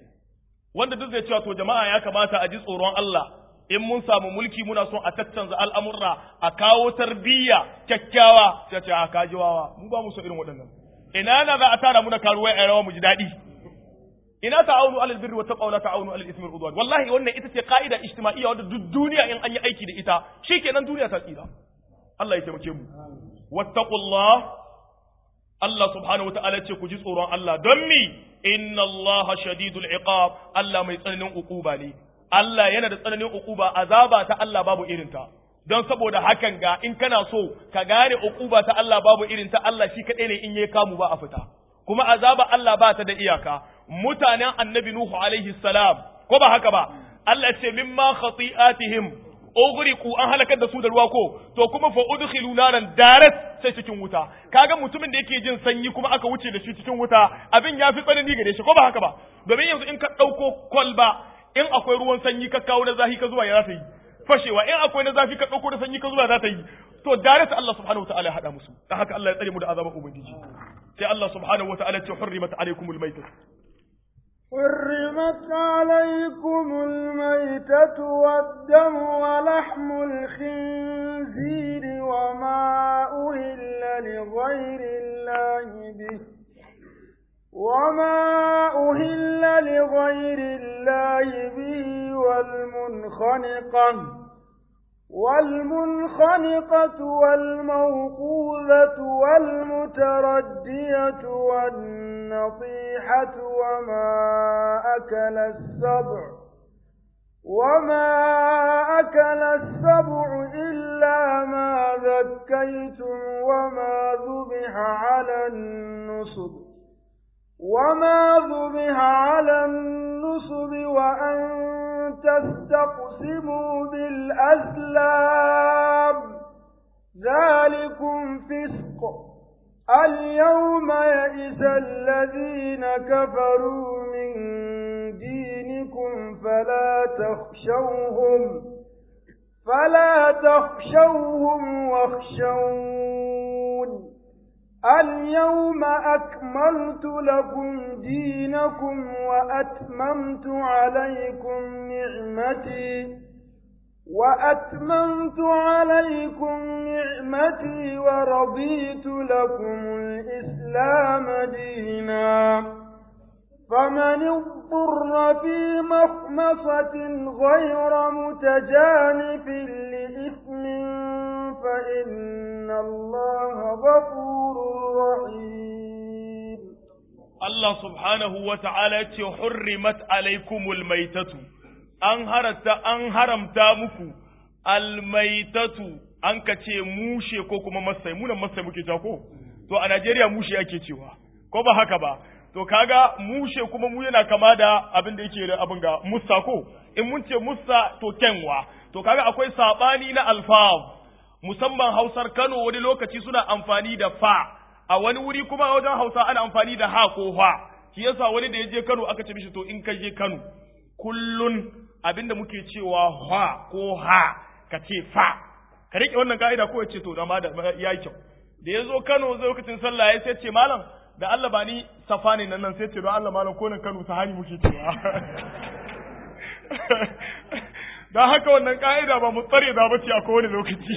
wanda duk zai cewa to jama'a ya kamata a ji tsoron Allah in mun samu mulki muna son a tattanza al'amurra a kawo tarbiyya kyakkyawa sai ce a kajiwawa mu ba mu so irin waɗannan ina na za a tara muna karuwai a rawa mu ji daɗi ina ta'awunu alal birri wa taqwa la ta'awunu alal ismi wal udwan wallahi wannan ita ce ka'ida ijtima'iyya wanda duk duniya in an yi aiki da ita shikenan duniya ta tsira Allah ya taimake mu wattaqullah Allah subhanahu wata'ala ce ku ji tsoron Allah don mi inna Allah shadidul iqab Allah mai tsananin ukuba ne Allah yana da tsananin ukuba azaba ta Allah babu irinta don saboda hakan ga in kana so ka gane ukuba ta Allah babu irinta Allah shi kadai ne in yayi kamu ba a fita kuma azaba Allah ba ta da iyaka mutanen annabi Nuhu alaihi salam ko ba haka ba Allah ce mimma khati'atihim ughriqu an halakar da su da ruwa ko to kuma fa udkhilu naran darat sai cikin wuta kaga mutumin da yake jin sanyi kuma aka wuce da shi cikin wuta abin ya fi tsanani gare shi ko ba haka ba domin yanzu in ka dauko kwalba in akwai ruwan sanyi ka kawo na zafi ka zuwa ya za ta yi fashewa in akwai na zafi ka dauko da sanyi ka zuwa za ta yi to darat Allah subhanahu wataala ya hada musu dan haka Allah ya tsare mu da azaban ubangiji sai Allah subhanahu wataala ya ce hurrimat alaykumul maytah حرمت عليكم الميتة والدم ولحم الخنزير وما أهل لغير الله به وما أهل لغير الله به والمنخنقة والمنخنقة والموقوذة والمتردية والنطيحة وما أكل السبع وما أكل السبع إلا ما ذكيتم وما ذبح على النصب وما ذبح على النصب وأن تستقسموا بالأزلام ذلكم فسق اليوم يئس الذين كفروا من دينكم فلا تخشوهم فلا تخشوهم واخشون اليوم أكملت لكم دينكم وأتممت عليكم نعمتي وأتممت عليكم نعمتي ورضيت لكم الإسلام دينا فمن اضطر في مخمصة غير متجانف لإثم فإن الله غفور رحيم Allah subhanahu wa ta'ala ce hurrimat alaikumul maitatu an harata an haramta muku almaitatu an ka ce mushe ko kuma masai munan masai muke ja ko to a Najeriya mushe ake cewa ko ba haka ba to kaga mushe kuma mu yana kama da abin da yake da abin ga musa ko in mun ce musa to kenwa to kaga akwai sabani na alfaz musamman hausar Kano wani lokaci suna amfani da fa a wani wuri kuma wajen hausa ana amfani da ha ko ha shi yasa wani da ya je Kano aka ce mishi to in ka je Kano kullun abinda muke cewa ha ko ha ka ce fa ka rike wannan ka'ida ko ya ce to da ma da ya kyau da ya zo Kano zai lokacin sallah ya sai ce malam da Allah ba ni safa ne nan nan sai ce don Allah malam ko nan Kano sahani muke cewa don haka wannan ka'ida ba mu tsare da bace a kowane lokaci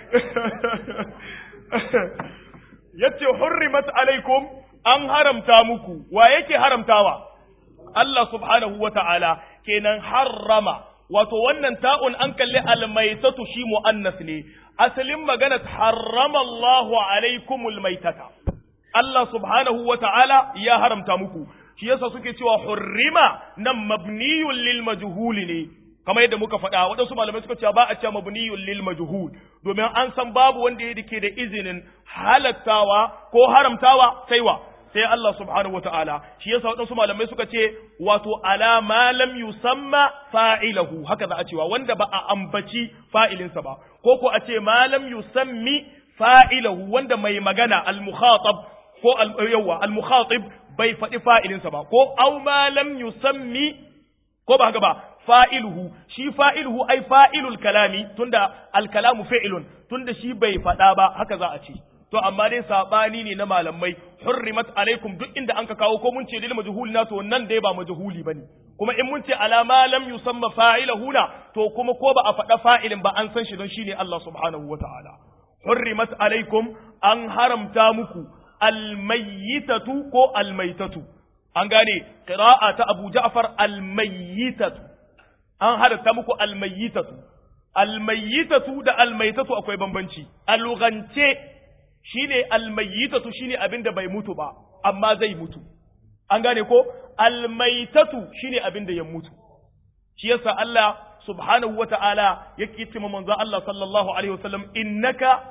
yace hurrimat alaikum an haramta muku wa yake haramtawa Allah subhanahu wa ta'ala kenan harrama wato wannan ta'un an kalli almaitatu shi mu'annas ne asalin magana harrama Allahu alaikumul maitata Allah subhanahu wa ta'ala ya haramta muku shi yasa suke cewa hurrima nan mabniyun lil majhuli ne kamar yadda muka faɗa waɗansu malamai suka ce ba a ce mabniyun lil majhul domin an san babu wanda ya dake da izinin halattawa ko haramtawa sai wa sai Allah subhanahu wataala shi yasa waɗansu malamai suka ce wato ala ma lam yusamma fa'ilahu haka za a cewa wanda ba a ambaci fa'ilinsa ba ko ko a ce ma lam yusammi fa'ilahu wanda mai magana al mukhatab ko al yawa al mukhatib bai faɗi fa'ilinsa ba ko aw ma lam yusammi ko ba haka ba fa'iluhu shi fa'iluhu ai fa'ilul kalami tunda alkalamu fi'ilun tunda shi bai faɗa ba haka za a ce to amma dai sabani ne na malamai hurrimat alaikum duk inda anka kawo ko mun ce lil majhul na to nan dai ba majhuli bane kuma in mun ce ala ma lam yusamma fa'iluhu na to kuma ko ba a faɗa fa'ilin ba an san shi don shine Allah subhanahu wataala hurrimat alaikum an haramta muku almayyitatu ko almaitatu an gane qira'a ta Abu Ja'far almayyitatu an halatta muku almayyitatu almayyitatu da almaitatu akwai bambanci a lugance shine almayyitatu shine abin da bai mutu ba amma zai mutu an gane ko almaitatu shine abin da ya mutu shi yasa Allah subhanahu wata'ala yake cewa manzo Allah sallallahu alaihi wasallam innaka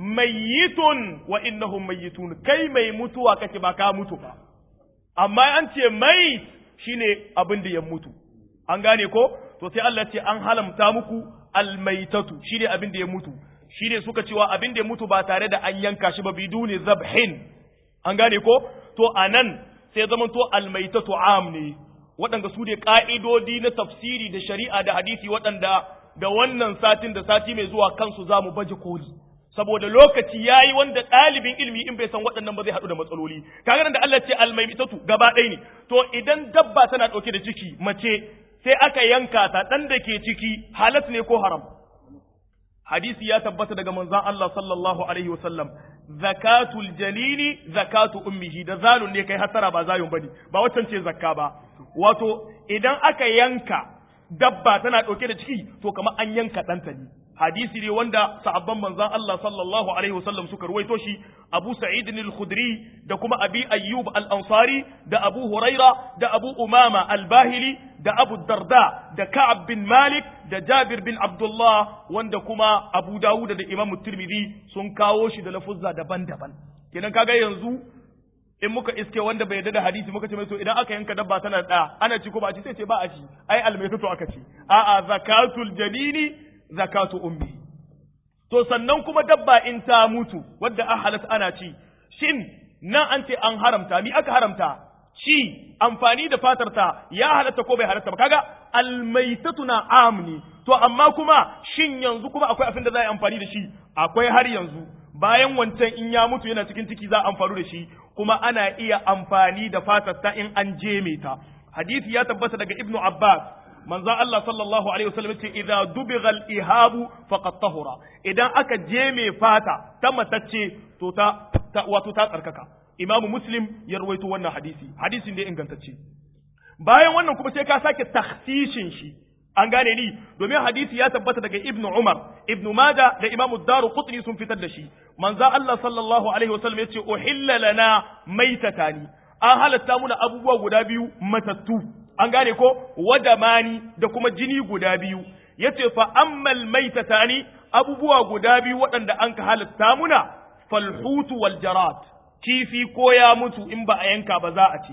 mayyitun wa innahum mayyitun kai mai mutuwa kake ba ka mutu ba amma an ce mai shine abin da ya mutu an gane ko to sai Allah ce an halamta muku almaitatu shine abin da ya mutu shine suka cewa abin da ya mutu ba tare da an yanka shi ba biduni zabhin an gane ko to anan sai zaman to almaitatu am ne waɗanda su ne ƙa'idodi na tafsiri da shari'a da hadisi waɗanda da wannan satin da sati mai zuwa kansu za mu baje koli saboda lokaci ya yi wanda ɗalibin ilimi in bai san waɗannan ba zai haɗu da matsaloli kaga da Allah ce almaitatu gaba ɗaya ne to idan dabba tana ɗauke da ciki mace sai aka yanka ta ɗan da ke ciki halat ne ko haram hadisi ya tabbata daga manzon Allah sallallahu alaihi wasallam zakatul jalili zakatu ummihi da zalun ne kai hatara ba zayun bane ba waccan ce zakka ba wato idan aka yanka dabba tana ɗauke da ciki to kamar an yanka ɗanta ne hadisi ne wanda sahabban manzon Allah sallallahu alaihi wasallam suka ruwaito shi Abu Sa'id al-Khudri da kuma Abi Ayyub al-Ansari da Abu Huraira da Abu Umama al-Bahili da Abu Darda da Ka'ab bin Malik da Jabir bin Abdullah wanda kuma Abu Dawud da Imam Tirmidhi sun kawo shi da lafuzza daban-daban kenan kaga yanzu in muka iske wanda bai yarda da hadisi muka ce mai to idan aka yanka dabba tana da ana ci ko ba a ci sai ce ba a ci ai almaitatu aka ci a'a zakatul janini zakatu ummi to sannan kuma dabba in ta mutu wadda an halatta ana ci shin nan an ce an haramta ni aka haramta ci amfani da fatar ta ya halatta ko bai halatta ba kaga almaitatu na amni to amma kuma shin yanzu kuma akwai abin da za a yi amfani da shi akwai har yanzu bayan wancan in ya mutu yana cikin ciki za a amfani da shi kuma ana iya amfani da fatar ta in an jeme ta hadisi ya tabbata daga ibnu abbas manzon Allah sallallahu alaihi wasallam ce idza dubigha al-ihabu faqad tahura idan aka je mai fata ta matacce to ta, wato ta tsarkaka imamu muslim ya rawaito wannan hadisi hadisin da ingantacce bayan wannan kuma sai ka sake takhsishin shi an gane ni domin hadisi ya tabbata daga ibnu umar ibnu mada da imamu daru qutni sun fitar da shi manzo Allah sallallahu alaihi wasallam yace uhilla lana maitatani an halatta muna abubuwa guda biyu matattu an gane ko wadamani da kuma jini guda biyu yace fa ammal maitatani abubuwa guda biyu waɗanda an ka halatta muna falhutu wal jarat kifi ko ya mutu in ba a yanka ba za a ci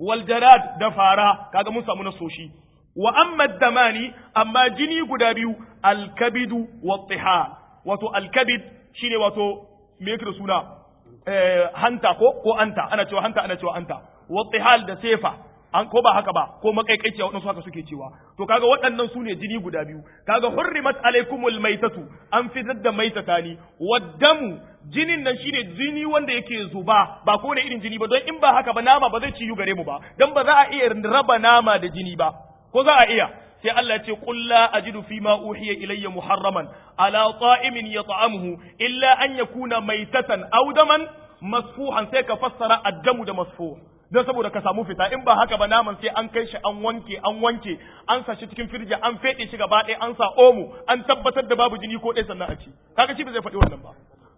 wal jarad da fara kaga mun samu nasoshi wa amma damani amma jini guda biyu alkabidu wa tihal wato alkabid shine wato me yake da suna eh, hanta ko ko anta ana cewa hanta ana cewa anta wa tihal da sefa an ko ba haka ba ko makaikaiciya waɗansu haka suke cewa to kaga waɗannan su ne jini guda biyu kaga hurrimat alaikumul maitatu an fitar da maitatani waddamu jinin nan shine jini wanda yake zuba ba ko ne irin jini ba don in ba haka ba nama ba zai ciyu gare mu ba dan ba za a iya raba nama da jini ba ko za a iya sai Allah ya ce qul la ajidu fi ma uhiya ilayya muharraman ala ta'imin yat'amuhu illa an yakuna maitatan aw daman masfuhan sai ka fassara addamu da masfuh don saboda ka samu fita in ba haka ba naman sai an kai shi an wanke an wanke an sa shi cikin firji an fede shi gaba ɗaya an sa omo an tabbatar da babu jini ko ɗaya sannan a ci kaga shi ba zai faɗi wannan ba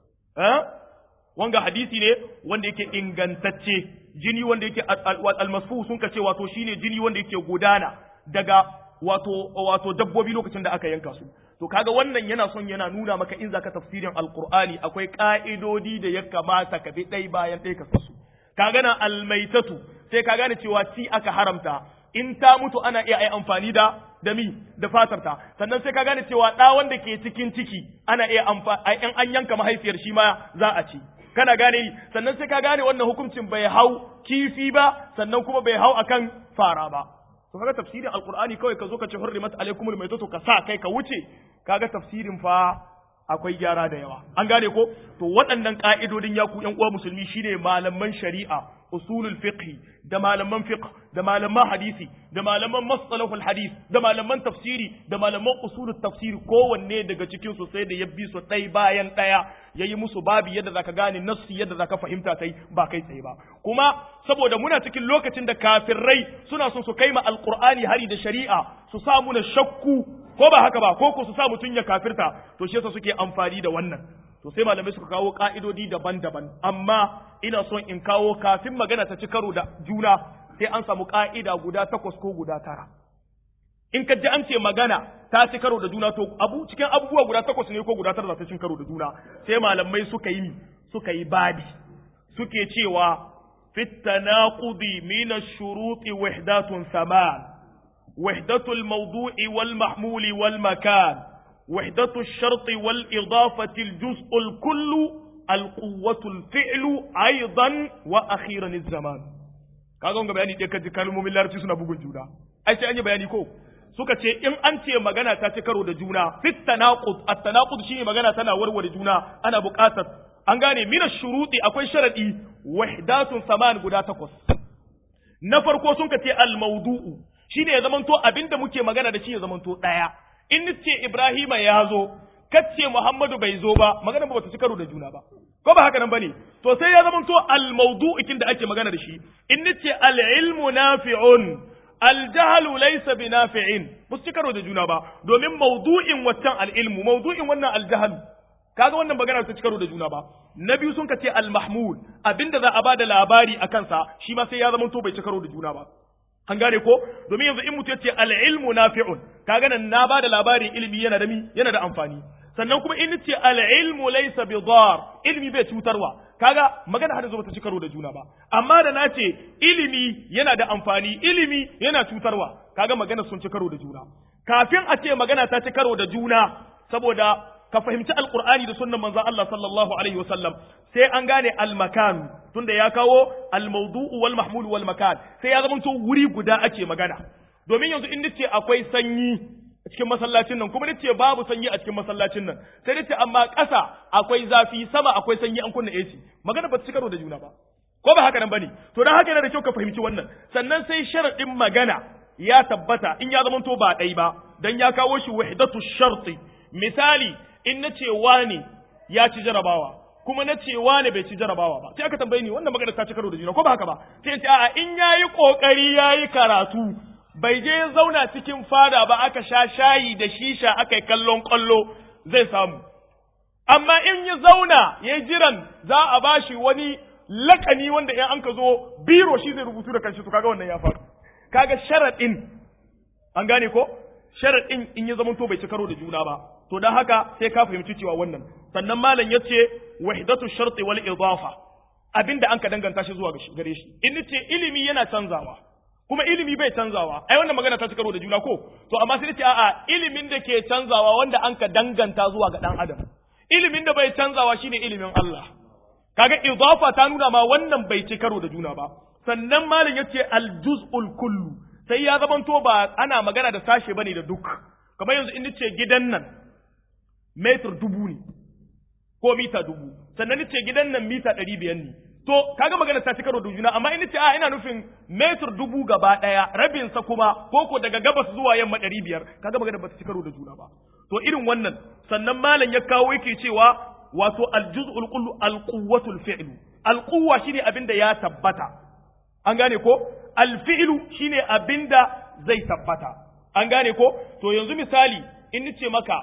eh wanga hadisi ne wanda yake ingantacce jini wanda yake almasfu sun ka ce wato shine jini wanda yake gudana daga wato wato dabbobi lokacin da aka yanka su to kaga wannan yana son yana nuna maka in zaka tafsirin alqur'ani akwai ka'idodi da ya kamata ka bi ɗai bayan ɗai ka su ka gana almaitatu sai ka gane cewa ci aka haramta in ta mutu ana iya ai amfani da da mi da fatarta sannan sai ka gane cewa ɗa wanda ke cikin ciki ana iya amfani in an yanka mahaifiyar shi ma za a ci kana gane ni sannan sai ka gane wannan hukuncin bai hau kifi ba sannan kuma bai hau akan fara ba to kaga tafsirin alqur'ani kawai ka zo ka ce hurrimat alaikumul maitatu ka sa kai ka wuce kaga tafsirin fa akwai gyara da yawa an gane ko to waɗannan ka'idodin ya ku ƴan uwa musulmi shine malaman shari'a usulul fiqh da malaman fiqh da malaman hadisi da malaman mastalahul hadis da malaman tafsiri da malaman usulul tafsiri kowanne daga cikin su sai da ya bi su ɗai bayan ɗaya yayi musu babi yadda zaka gane nassi yadda zaka fahimta kai ba kai tsaye ba kuma saboda muna cikin lokacin da kafirai suna son su kai ma alqur'ani hari da shari'a su sa muna shakku ko ba haka ba ko ko su sa mutun ya kafirta to shi yasa suke amfani da wannan to sai malamai suka kawo ka'idodi daban-daban amma ina son in kawo kafin magana ta ci karo da juna sai an samu ka'ida guda takwas ko guda tara in ka ji an ce magana ta ci karo da juna to abu cikin abubuwa guda takwas ne ko guda tara za ta cin karo da juna sai malamai suka yi suka yi babi suke cewa fit tanaqudi min ash-shuruti wahdatun saman wahdatul mawdu'i wal mahmuli wal makan وحدة الشرط والإضافة الجزء الكل القوة الفعل أيضا وأخيرا الزمان kaga wanga bayani dai kaji kalmomin larabci suna bugun juna ai sai an yi bayani ko suka ce in an ce magana ta ci karo da juna fit tanaqud at tanaqud shine magana tana warware juna ana buƙatar an gane min shuruti akwai sharadi wahdatun saman guda takwas na farko sun ka ce al mawdu'u shine ya zamanto abinda muke magana da shi ya zamanto daya in ce Ibrahima ya zo, kace Muhammadu bai zo ba, magana ba ta ci karo da juna ba. Ko ba haka nan bane? To sai ya zama to al-mawdu'ikin da ake magana da shi. In ce al-ilmu nafi'un, al-jahlu laysa binafi'in. Ba su ci karo da juna ba, domin mawdu'in waccan al-ilmu, mawdu'in wannan al-jahlu. Kaga wannan magana ta ci karo da juna ba. Na biyu sun ka ce al-mahmud, abinda za a bada labari a kansa, shi ma sai ya zama to bai ci karo da juna ba. an gane ko domin yanzu in mutum ya ce al'ilmu nafi'un kaga nan na bada labarin ilimi yana da mi yana da amfani sannan kuma in ce al'ilmu laysa bi dar ilimi bai cutarwa kaga magana har zo ta ci karo da juna ba amma da na ce ilimi yana da amfani ilimi yana cutarwa kaga magana sun ci karo da juna kafin a ce magana ta ci karo da juna saboda ka fahimci alqur'ani da sunnan manzon Allah sallallahu alaihi wasallam sai an gane almakan tunda ya kawo almawdu'u wal mahmul wal makan sai ya zama to wuri guda ake magana domin yanzu in nace akwai sanyi a cikin masallacin nan kuma nace babu sanyi a cikin masallacin nan sai nace amma ƙasa akwai zafi sama akwai sanyi an kunna AC magana ba ta karo da juna ba ko ba haka nan bane to dan haka yana da kyau ka fahimci wannan sannan sai sharadin magana ya tabbata in ya zama to ba ɗai ba dan ya kawo shi wahdatu sharti misali in nace wani ya ci jarabawa kuma na ce wane bai ci jarabawa ba sai aka tambaye ni wannan magana ta ci karo da juna ko ba haka ba sai ce a'a in yayi kokari yayi karatu bai je zauna cikin fada ba aka sha shayi da shisha aka yi kallon kallo zai samu amma in ya zauna ya jiran za a bashi wani lakani wanda in an ka zo biro shi zai rubutu da kanshi to kaga wannan ya faru kaga sharadin an gane ko sharadin in ya zamanto bai ci karo da juna ba to dan haka sai ka fahimci cewa wannan sannan malam yace wahdatu sharti wal idafa abinda an ka danganta shi zuwa gare shi in nace ilimi yana canzawa kuma ilimi bai canzawa ai wannan magana ta ci karo da juna ko to amma sai nace a'a ilimin da ke canzawa wanda an ka danganta zuwa ga dan adam ilimin da bai canzawa shine ilimin Allah kaga idafa ta nuna ma wannan bai ci karo da juna ba sannan malam yace al-juz'ul kullu sai ya zamanto ba ana magana da sashe bane da duk kamar yanzu in nace gidan nan metar dubu ne ko mita dubu sannan nace gidan nan mita ɗari biyar ne to kaga magana ta ci karo da juna amma in nace a ina nufin metar dubu gaba ɗaya rabin sa kuma koko daga gabas zuwa yamma ɗari biyar kaga magana ba ta ci karo da juna ba to irin wannan sannan malam ya kawo yake cewa wato aljuz'ul kullu alquwwatul fi'lu alquwwa shine abinda ya tabbata an gane ko alfi'lu shine abinda zai tabbata an gane ko to yanzu misali in nace maka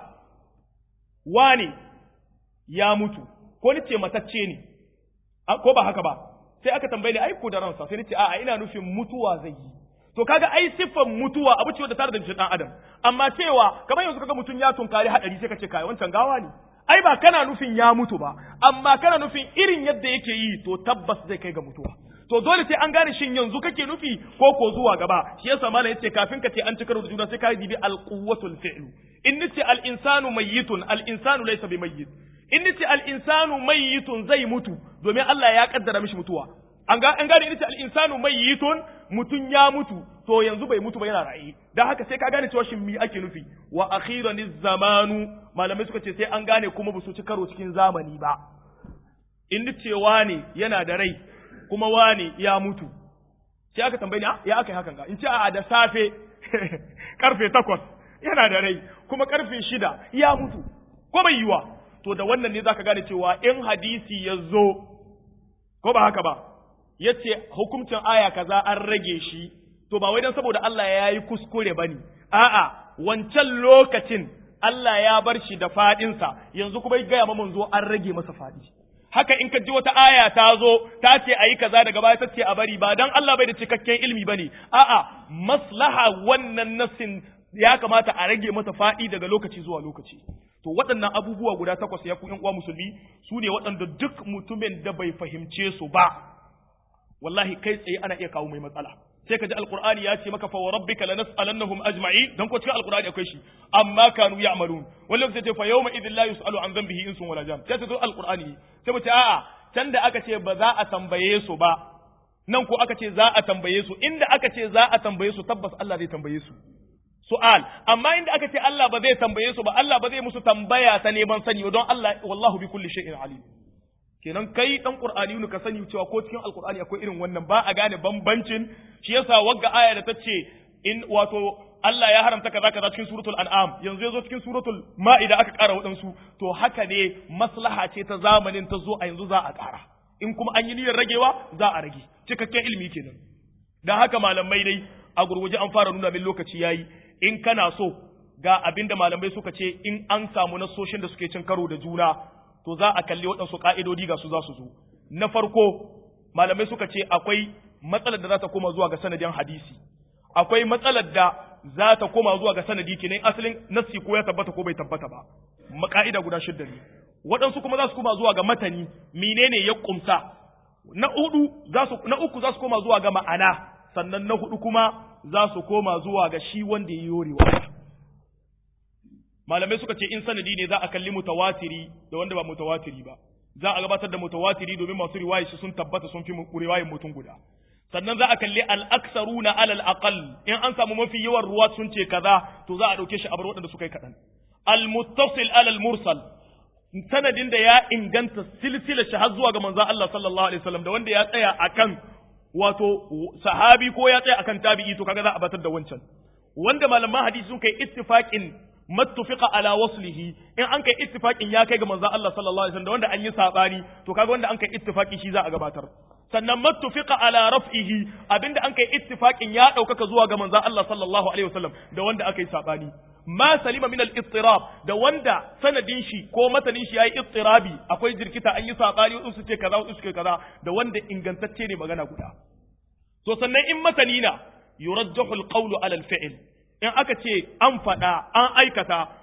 wane ya mutu ko nace matacce ne ko ba haka ba sai aka tambaye ni ai ko da ransa sai nace a'a ina nufin mutuwa zai yi to kaga ai siffan mutuwa abu ce da tare da jikin dan adam amma cewa kamar yanzu kaga mutum ya tunkari hadari sai ka ce kai wancan gawa ne ai ba kana nufin ya mutu ba amma kana nufin irin yadda yake yi to tabbas zai kai ga mutuwa to dole sai an gane shin yanzu kake nufi ko ko zuwa gaba shi yasa malam yace kafin ka ce an cika da juna sai ka dibi al quwwatul fi'lu in nace al insanu mayyitun al insanu laysa bi mayyit in nace al insanu mayyitun zai mutu domin Allah ya kaddara mishi mutuwa an ga an gane in nace al insanu mayyitun mutun ya mutu to yanzu bai mutu ba yana raye dan haka sai ka gane cewa shin mi ake nufi wa akhiran zamanu malamai suka ce sai an gane kuma ba su ci karo cikin zamani ba in cewa ne yana da rai kuma wane ya mutu sai aka tambaye ni ya aka yi hakan ga in ce a da safe karfe takwas yana da rai kuma karfe shida ya mutu ko bai yiwa to da wannan ne zaka gane cewa in hadisi ya zo ko ba haka ba yace hukuncin aya kaza an rage shi to ba wai dan saboda Allah ya yi kuskure bane a'a wancan lokacin Allah ya bar shi da fadinsa yanzu kuma ya gaya manzo an rage masa fadi haka in ka ji wata aya ta zo ta ce a yi kaza daga baya ta ce a bari ba dan Allah bai da cikakken ilimi bane a'a maslaha wannan nassin ya kamata a rage mata faɗi daga lokaci zuwa lokaci to waɗannan abubuwa guda takwas ya ku ƴan uwa musulmi su ne waɗanda duk mutumin da bai fahimce su ba wallahi kai tsaye ana iya kawo mai matsala sai ka ji alqur'ani ya ce maka fa rabbika lanas'alannahum ajma'i dan ko cikin alqur'ani akwai shi amma kanu ya'malun wallan sai ce fa yawma idhil la yus'alu an dhanbihi insun wala jan sai ta zo alqur'ani sai mu ce a'a can da aka ce ba za a tambaye su ba nan ko aka ce za a tambaye su inda aka ce za a tambaye su tabbas Allah zai tambaye su su'al amma inda aka ce Allah ba zai tambaye su ba Allah ba zai musu tambaya ta neman sani don Allah wallahu bi kulli shay'in alim kenan kai dan qur'ani ka sani cewa ko cikin alqur'ani akwai irin wannan ba a gane bambancin shi yasa wagga aya da tace in wato Allah ya haramta kaza kaza cikin suratul an'am yanzu yazo cikin suratul ma'ida aka ƙara waɗansu to haka ne maslaha ce ta zamanin ta zo a yanzu za a ƙara in kuma an yi niyyar ragewa za a rage cikakken ilimi kenan dan haka malamai dai a gurguje an fara nuna min lokaci yayi in kana so ga abinda malamai suka ce in an samu nasoshin da suke cin karo da juna to za a kalli waɗansu ƙa'idodi ga su za su zo. Na farko, malamai suka ce akwai matsalar da za ta koma zuwa ga sanadin hadisi, akwai matsalar da za ta koma zuwa ga sanadi kenan asalin nassi ko ya tabbata ko bai tabbata ba, maka'ida guda shidda ne. Waɗansu kuma za su koma zuwa ga matani, menene ya ƙumsa. Na hudu za su na uku za su koma zuwa ga ma'ana, sannan na hudu kuma za su koma zuwa ga shi wanda ya yi yorewa. malamai suka ce in sanadi ne za a kalli mutawatiri da wanda ba mutawatiri ba za a gabatar da mutawatiri domin masu riwayi su sun tabbata sun fi riwayin mutum guda sannan za a kalli al-aksaruna alal aqal in an samu mafi yawan ruwa sun ce kaza to za a dauke shi a bar waɗanda suka yi kaɗan al-muttasil alal mursal sanadin da ya inganta silsila shi har zuwa ga manzon Allah sallallahu alaihi wasallam da wanda ya tsaya akan wato sahabi ko ya tsaya akan tabi'i to kaga za a batar da wancan wanda malaman hadisi sun kai ittifaqin mattufiqa ala waslihi in an kai ittifaqin ya kai ga manzo Allah sallallahu alaihi wasallam wanda an yi sabani to kaga wanda an kai ittifaqi shi za a gabatar sannan mattufiqa ala raf'ihi abinda an kai ittifaqin ya daukaka zuwa ga manzo Allah sallallahu alaihi wasallam da wanda aka yi sabani ma salima min al-ittirab da wanda sanadin shi ko matanin shi yayi ittirabi akwai jirkita an yi sabani wasu su ce kaza wasu su ce kaza da wanda ingantacce ne magana guda to sannan in matanina yurajjahu al-qawlu ala al-fi'l in aka ce an faɗa an aikata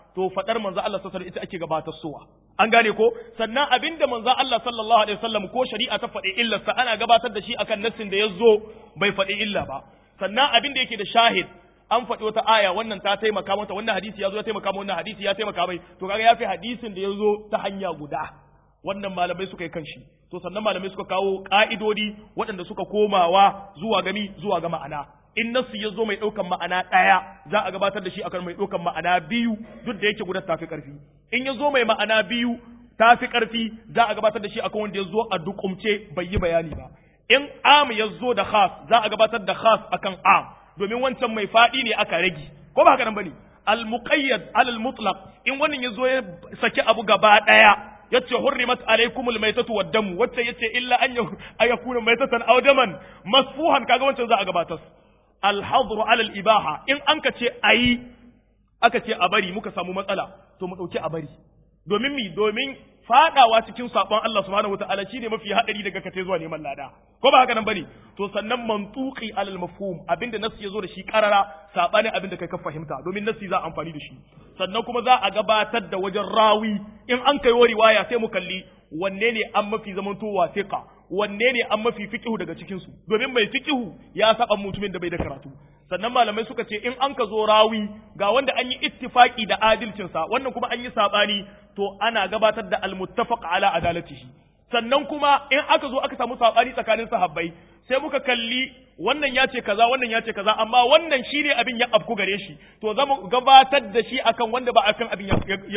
to fadar manzo Allah sallallahu alaihi ita ake gabatar suwa an gane ko sannan abinda manzo Allah sallallahu alaihi wasallam ko shari'a ta faɗi illa sa ana gabatar da shi akan nassin da yazo bai faɗi illa ba sannan abinda yake da shahid an faɗi wata aya wannan ta taimaka mata wannan hadisi ya zo ya taimaka mata wannan hadisi ya taimaka mai to kaga ya fi hadisin da ya zo ta hanya guda wannan malamai suka yi kanshi to sannan malamai suka kawo ƙa'idodi waɗanda suka komawa zuwa gami zuwa ga ma'ana in nasu ya zo mai ɗaukan ma'ana ɗaya za a gabatar da shi akan mai ɗaukan ma'ana biyu duk da yake guda tafi ƙarfi in ya zo mai ma'ana biyu tafi ƙarfi za a gabatar da shi akan wanda ya zo a dukumce bai yi bayani ba in am ya zo da khas za a gabatar da khas akan am domin wancan mai faɗi ne aka rage ko ba haka nan bane al muqayyad al mutlaq in wannan yazo ya saki abu gaba daya yace hurrimat alaykumul maytatu wad damu wacce yace illa an yakuna maytatan aw daman masfuhan kaga wancan za a gabatar al hadru ala al ibaha in an ka ce ayi aka ce a bari muka samu matsala to mu dauki a bari domin mi domin fadawa cikin sabon Allah subhanahu wataala shine mafi hadari daga kace zuwa neman lada ko ba haka nan bane to sannan mantuqi alal mafhum abinda nasu yazo da shi karara sabanin abinda kai ka fahimta domin nasi za amfani da shi sannan kuma za a gabatar da wajen rawi in an kai riwaya sai mu kalli wanne ne an mafi zamantowa thiqa wanne ne an mafi fiqihu daga cikin su domin mai fiqihu ya saba mutumin da bai da karatu sannan malamai suka ce in an ka zo rawi ga wanda an yi ittifaki da adalcinsa wannan kuma an yi sabani to ana gabatar da almuttafaq ala adalatihi sannan kuma in aka zo aka samu sabani tsakanin sahabbai sai muka kalli wannan ya ce kaza wannan ya ce kaza amma wannan shine abin ya afku gare shi to zamu gabatar da shi akan wanda ba akan abin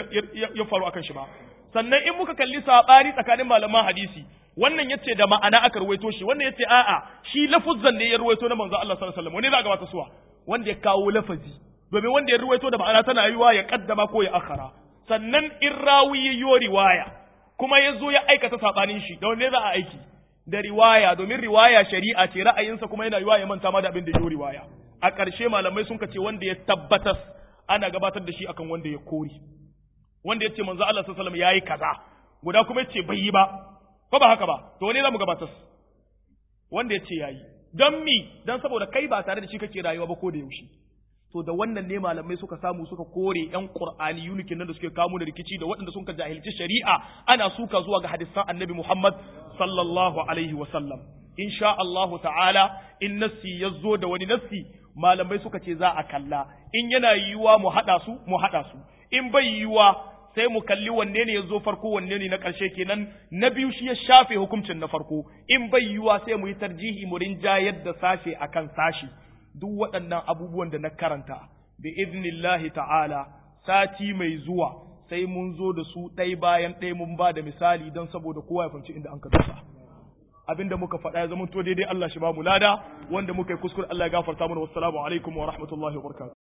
ya faru akan shi ba sannan in muka kalli sabani tsakanin malaman hadisi wannan yace da ma'ana aka ruwaito shi wannan yace a'a shi lafuzzan ne ya ruwaito na manzo Allah sallallahu alaihi wasallam wani za ga wata suwa wanda ya kawo lafazi domin wanda ya ruwaito da ma'ana tana yiwa ya kaddama ko ya akhara sannan in rawi ya yi riwaya kuma ya zo ya aikata sabanin shi da wanne za a aiki da riwaya domin riwaya shari'a ce ra'ayinsa kuma yana yiwa ya manta ma da abin da ya riwaya a ƙarshe malamai sun ce wanda ya tabbatar ana gabatar da shi akan wanda ya kori wanda ya ce manzo Allah sallallahu alaihi wasallam yayi kaza guda kuma ya ce bai yi ba ko ba haka ba to wane za mu gabatar wanda ya ce yayi don mi don saboda kai ba tare da shi kake rayuwa ba ko da yaushe to da wannan ne malamai suka samu suka kore yan qur'ani yunikin nan da suke kawo da rikici da waɗanda sun ka jahilci shari'a ana suka zuwa ga hadisan annabi Muhammad sallallahu alaihi wa sallam insha Allahu ta'ala in nassi yazo da wani nassi malamai suka ce za a kalla in yana yiwuwa mu hada su mu hada su in bai yiwuwa sai mu kalli wanne ne ya zo farko wanne ne na ƙarshe kenan na biyu shi ya shafe hukuncin na farko in bai yiwuwa sai mu yi tarjihi mu rinjayar da sashe akan sashi duk waɗannan abubuwan da na karanta bi iznillahi ta'ala sati mai zuwa sai mun zo da su ɗai bayan ɗaya mun ba da misali don saboda kowa ya fahimci inda an ka dosa abinda muka faɗa ya zama to daidai Allah shi ba mu lada wanda muka yi kuskure Allah ya gafarta mana wassalamu alaikum wa rahmatullahi wa barakatuh